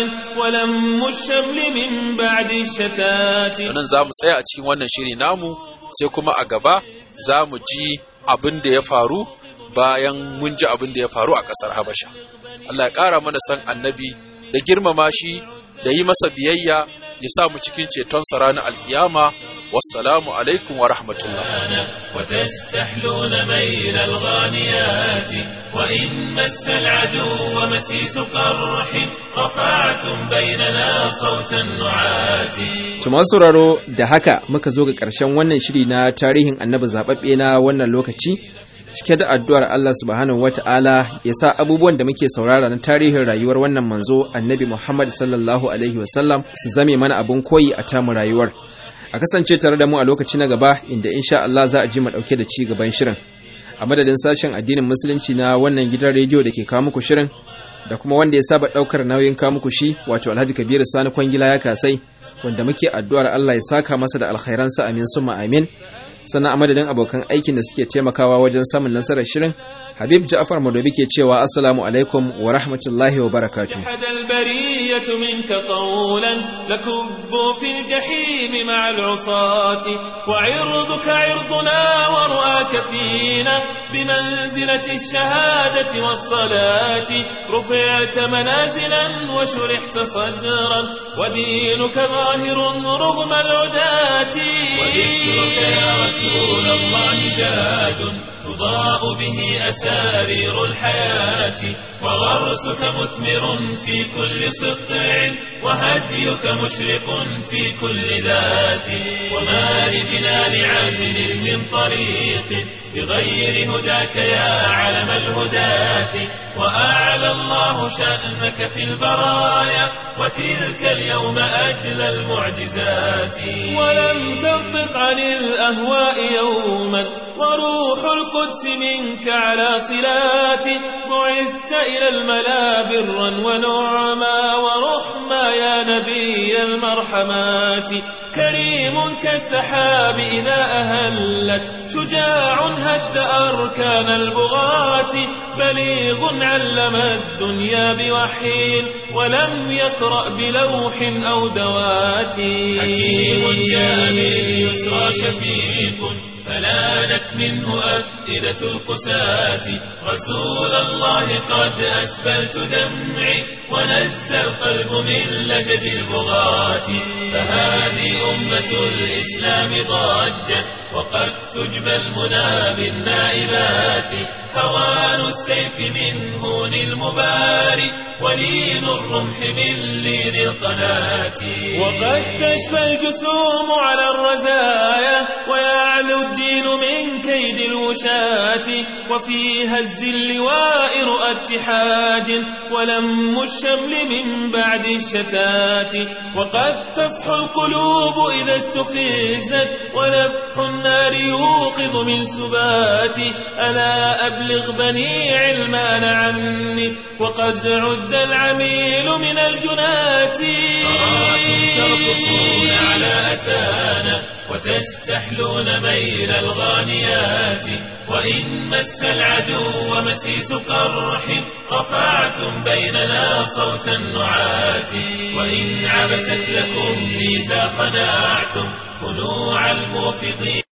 ولم الشمل من بعد الشتات Nan za mu tsaya a cikin wannan shiri namu sai kuma a gaba za mu ji abin da ya faru bayan mun ji abin da ya faru a ƙasar Habasha. Allah ya ƙara mana san annabi da girmama shi da yi masa biyayya ya sa mu cikin ceton sa ranar alkiyama wassalamu alaikum wa rahmatullah وتستحلون ميل الغانيات وإن مس العدو مسيس قرح رفعتم بيننا صوت النعات To masu sauraro da haka muka zo ga ƙarshen wannan shiri na tarihin annabi zaɓaɓɓe na wannan lokaci cike da addu'ar Allah subhanahu wata'ala ya sa abubuwan da muke saurara na tarihin rayuwar wannan manzo annabi Muhammad sallallahu alaihi wasallam su zame mana abin koyi a tamu rayuwar. A kasance tare da mu a lokaci na gaba inda insha Allah za a ji mu ɗauke da ci gaban shirin. A madadin sashen addinin musulunci na wannan gidan rediyo da ke kawo muku shirin da kuma wanda ya saba ɗaukar nauyin kawo muku shi wato Alhaji Kabiru Sani Kwangila ya kasai wanda muke addu'ar Allah ya saka masa da alkhairansa amin summa amin sannan a madadin abokan aikin da suke taimakawa wajen samun nasarar shirin habib ja'far madobi ke cewa assalamu alaikum wa rahmatullahi wa barakatuh جحد البرية منك قولا لكبوا في الجحيم مع العصاة وعرضك عرضنا ورؤاك فينا بمنزلة الشهادة والصلاة رفعت منازلا وشرحت صدرا ودينك ظاهر رغم العداة وذكرك يا رسول الله زاد تضاء به أسارير الحياة وغرسك مثمر في كل سطع وهديك مشرق في كل ذات وما لجنان عدل من طريق بغير هداك يا علم الهداة وأعلى الله شأنك في البرايا وتلك اليوم أجل المعجزات ولم تنطق عن الأهواء يوما وروح القدس منك على صلات بعثت إلى الملا برا ونعما ورحما يا نبي المرحمات كريم كالسحاب إذا أهلت شجاع هد أركان البغاة بليغ علم الدنيا بوحي ولم يقرأ بلوح أو دوات حكيم جاء باليسرى شفيق فلانت منه أفئدة القساة رسول الله قد أسبلت دمعي ونزى القلب من لجد البغاة فهذه أمة الإسلام ضجت وقد تجبى المنى بالنائبات هوان السيف من هون المباري ولين الرمح من لين القناة وقد تشفى الجسوم على الرزايا ويعلو الدين من كيد الوشاة وفي هز اللواء رؤى اتحاد ولم الشمل من بعد الشتات وقد تصحو القلوب إذا استفزت ونفح النار يوقظ من سبات ألا أبلغ بني علمان عني وقد عد العميل من الجنات أراكم ترقصون على أسانا وتستحلون ميل الغانيات وإن مس العدو مسيس قرح رفعتم بيننا صوت النعات وإن عبست لكم ميزا خنعتم خنوع الموفقين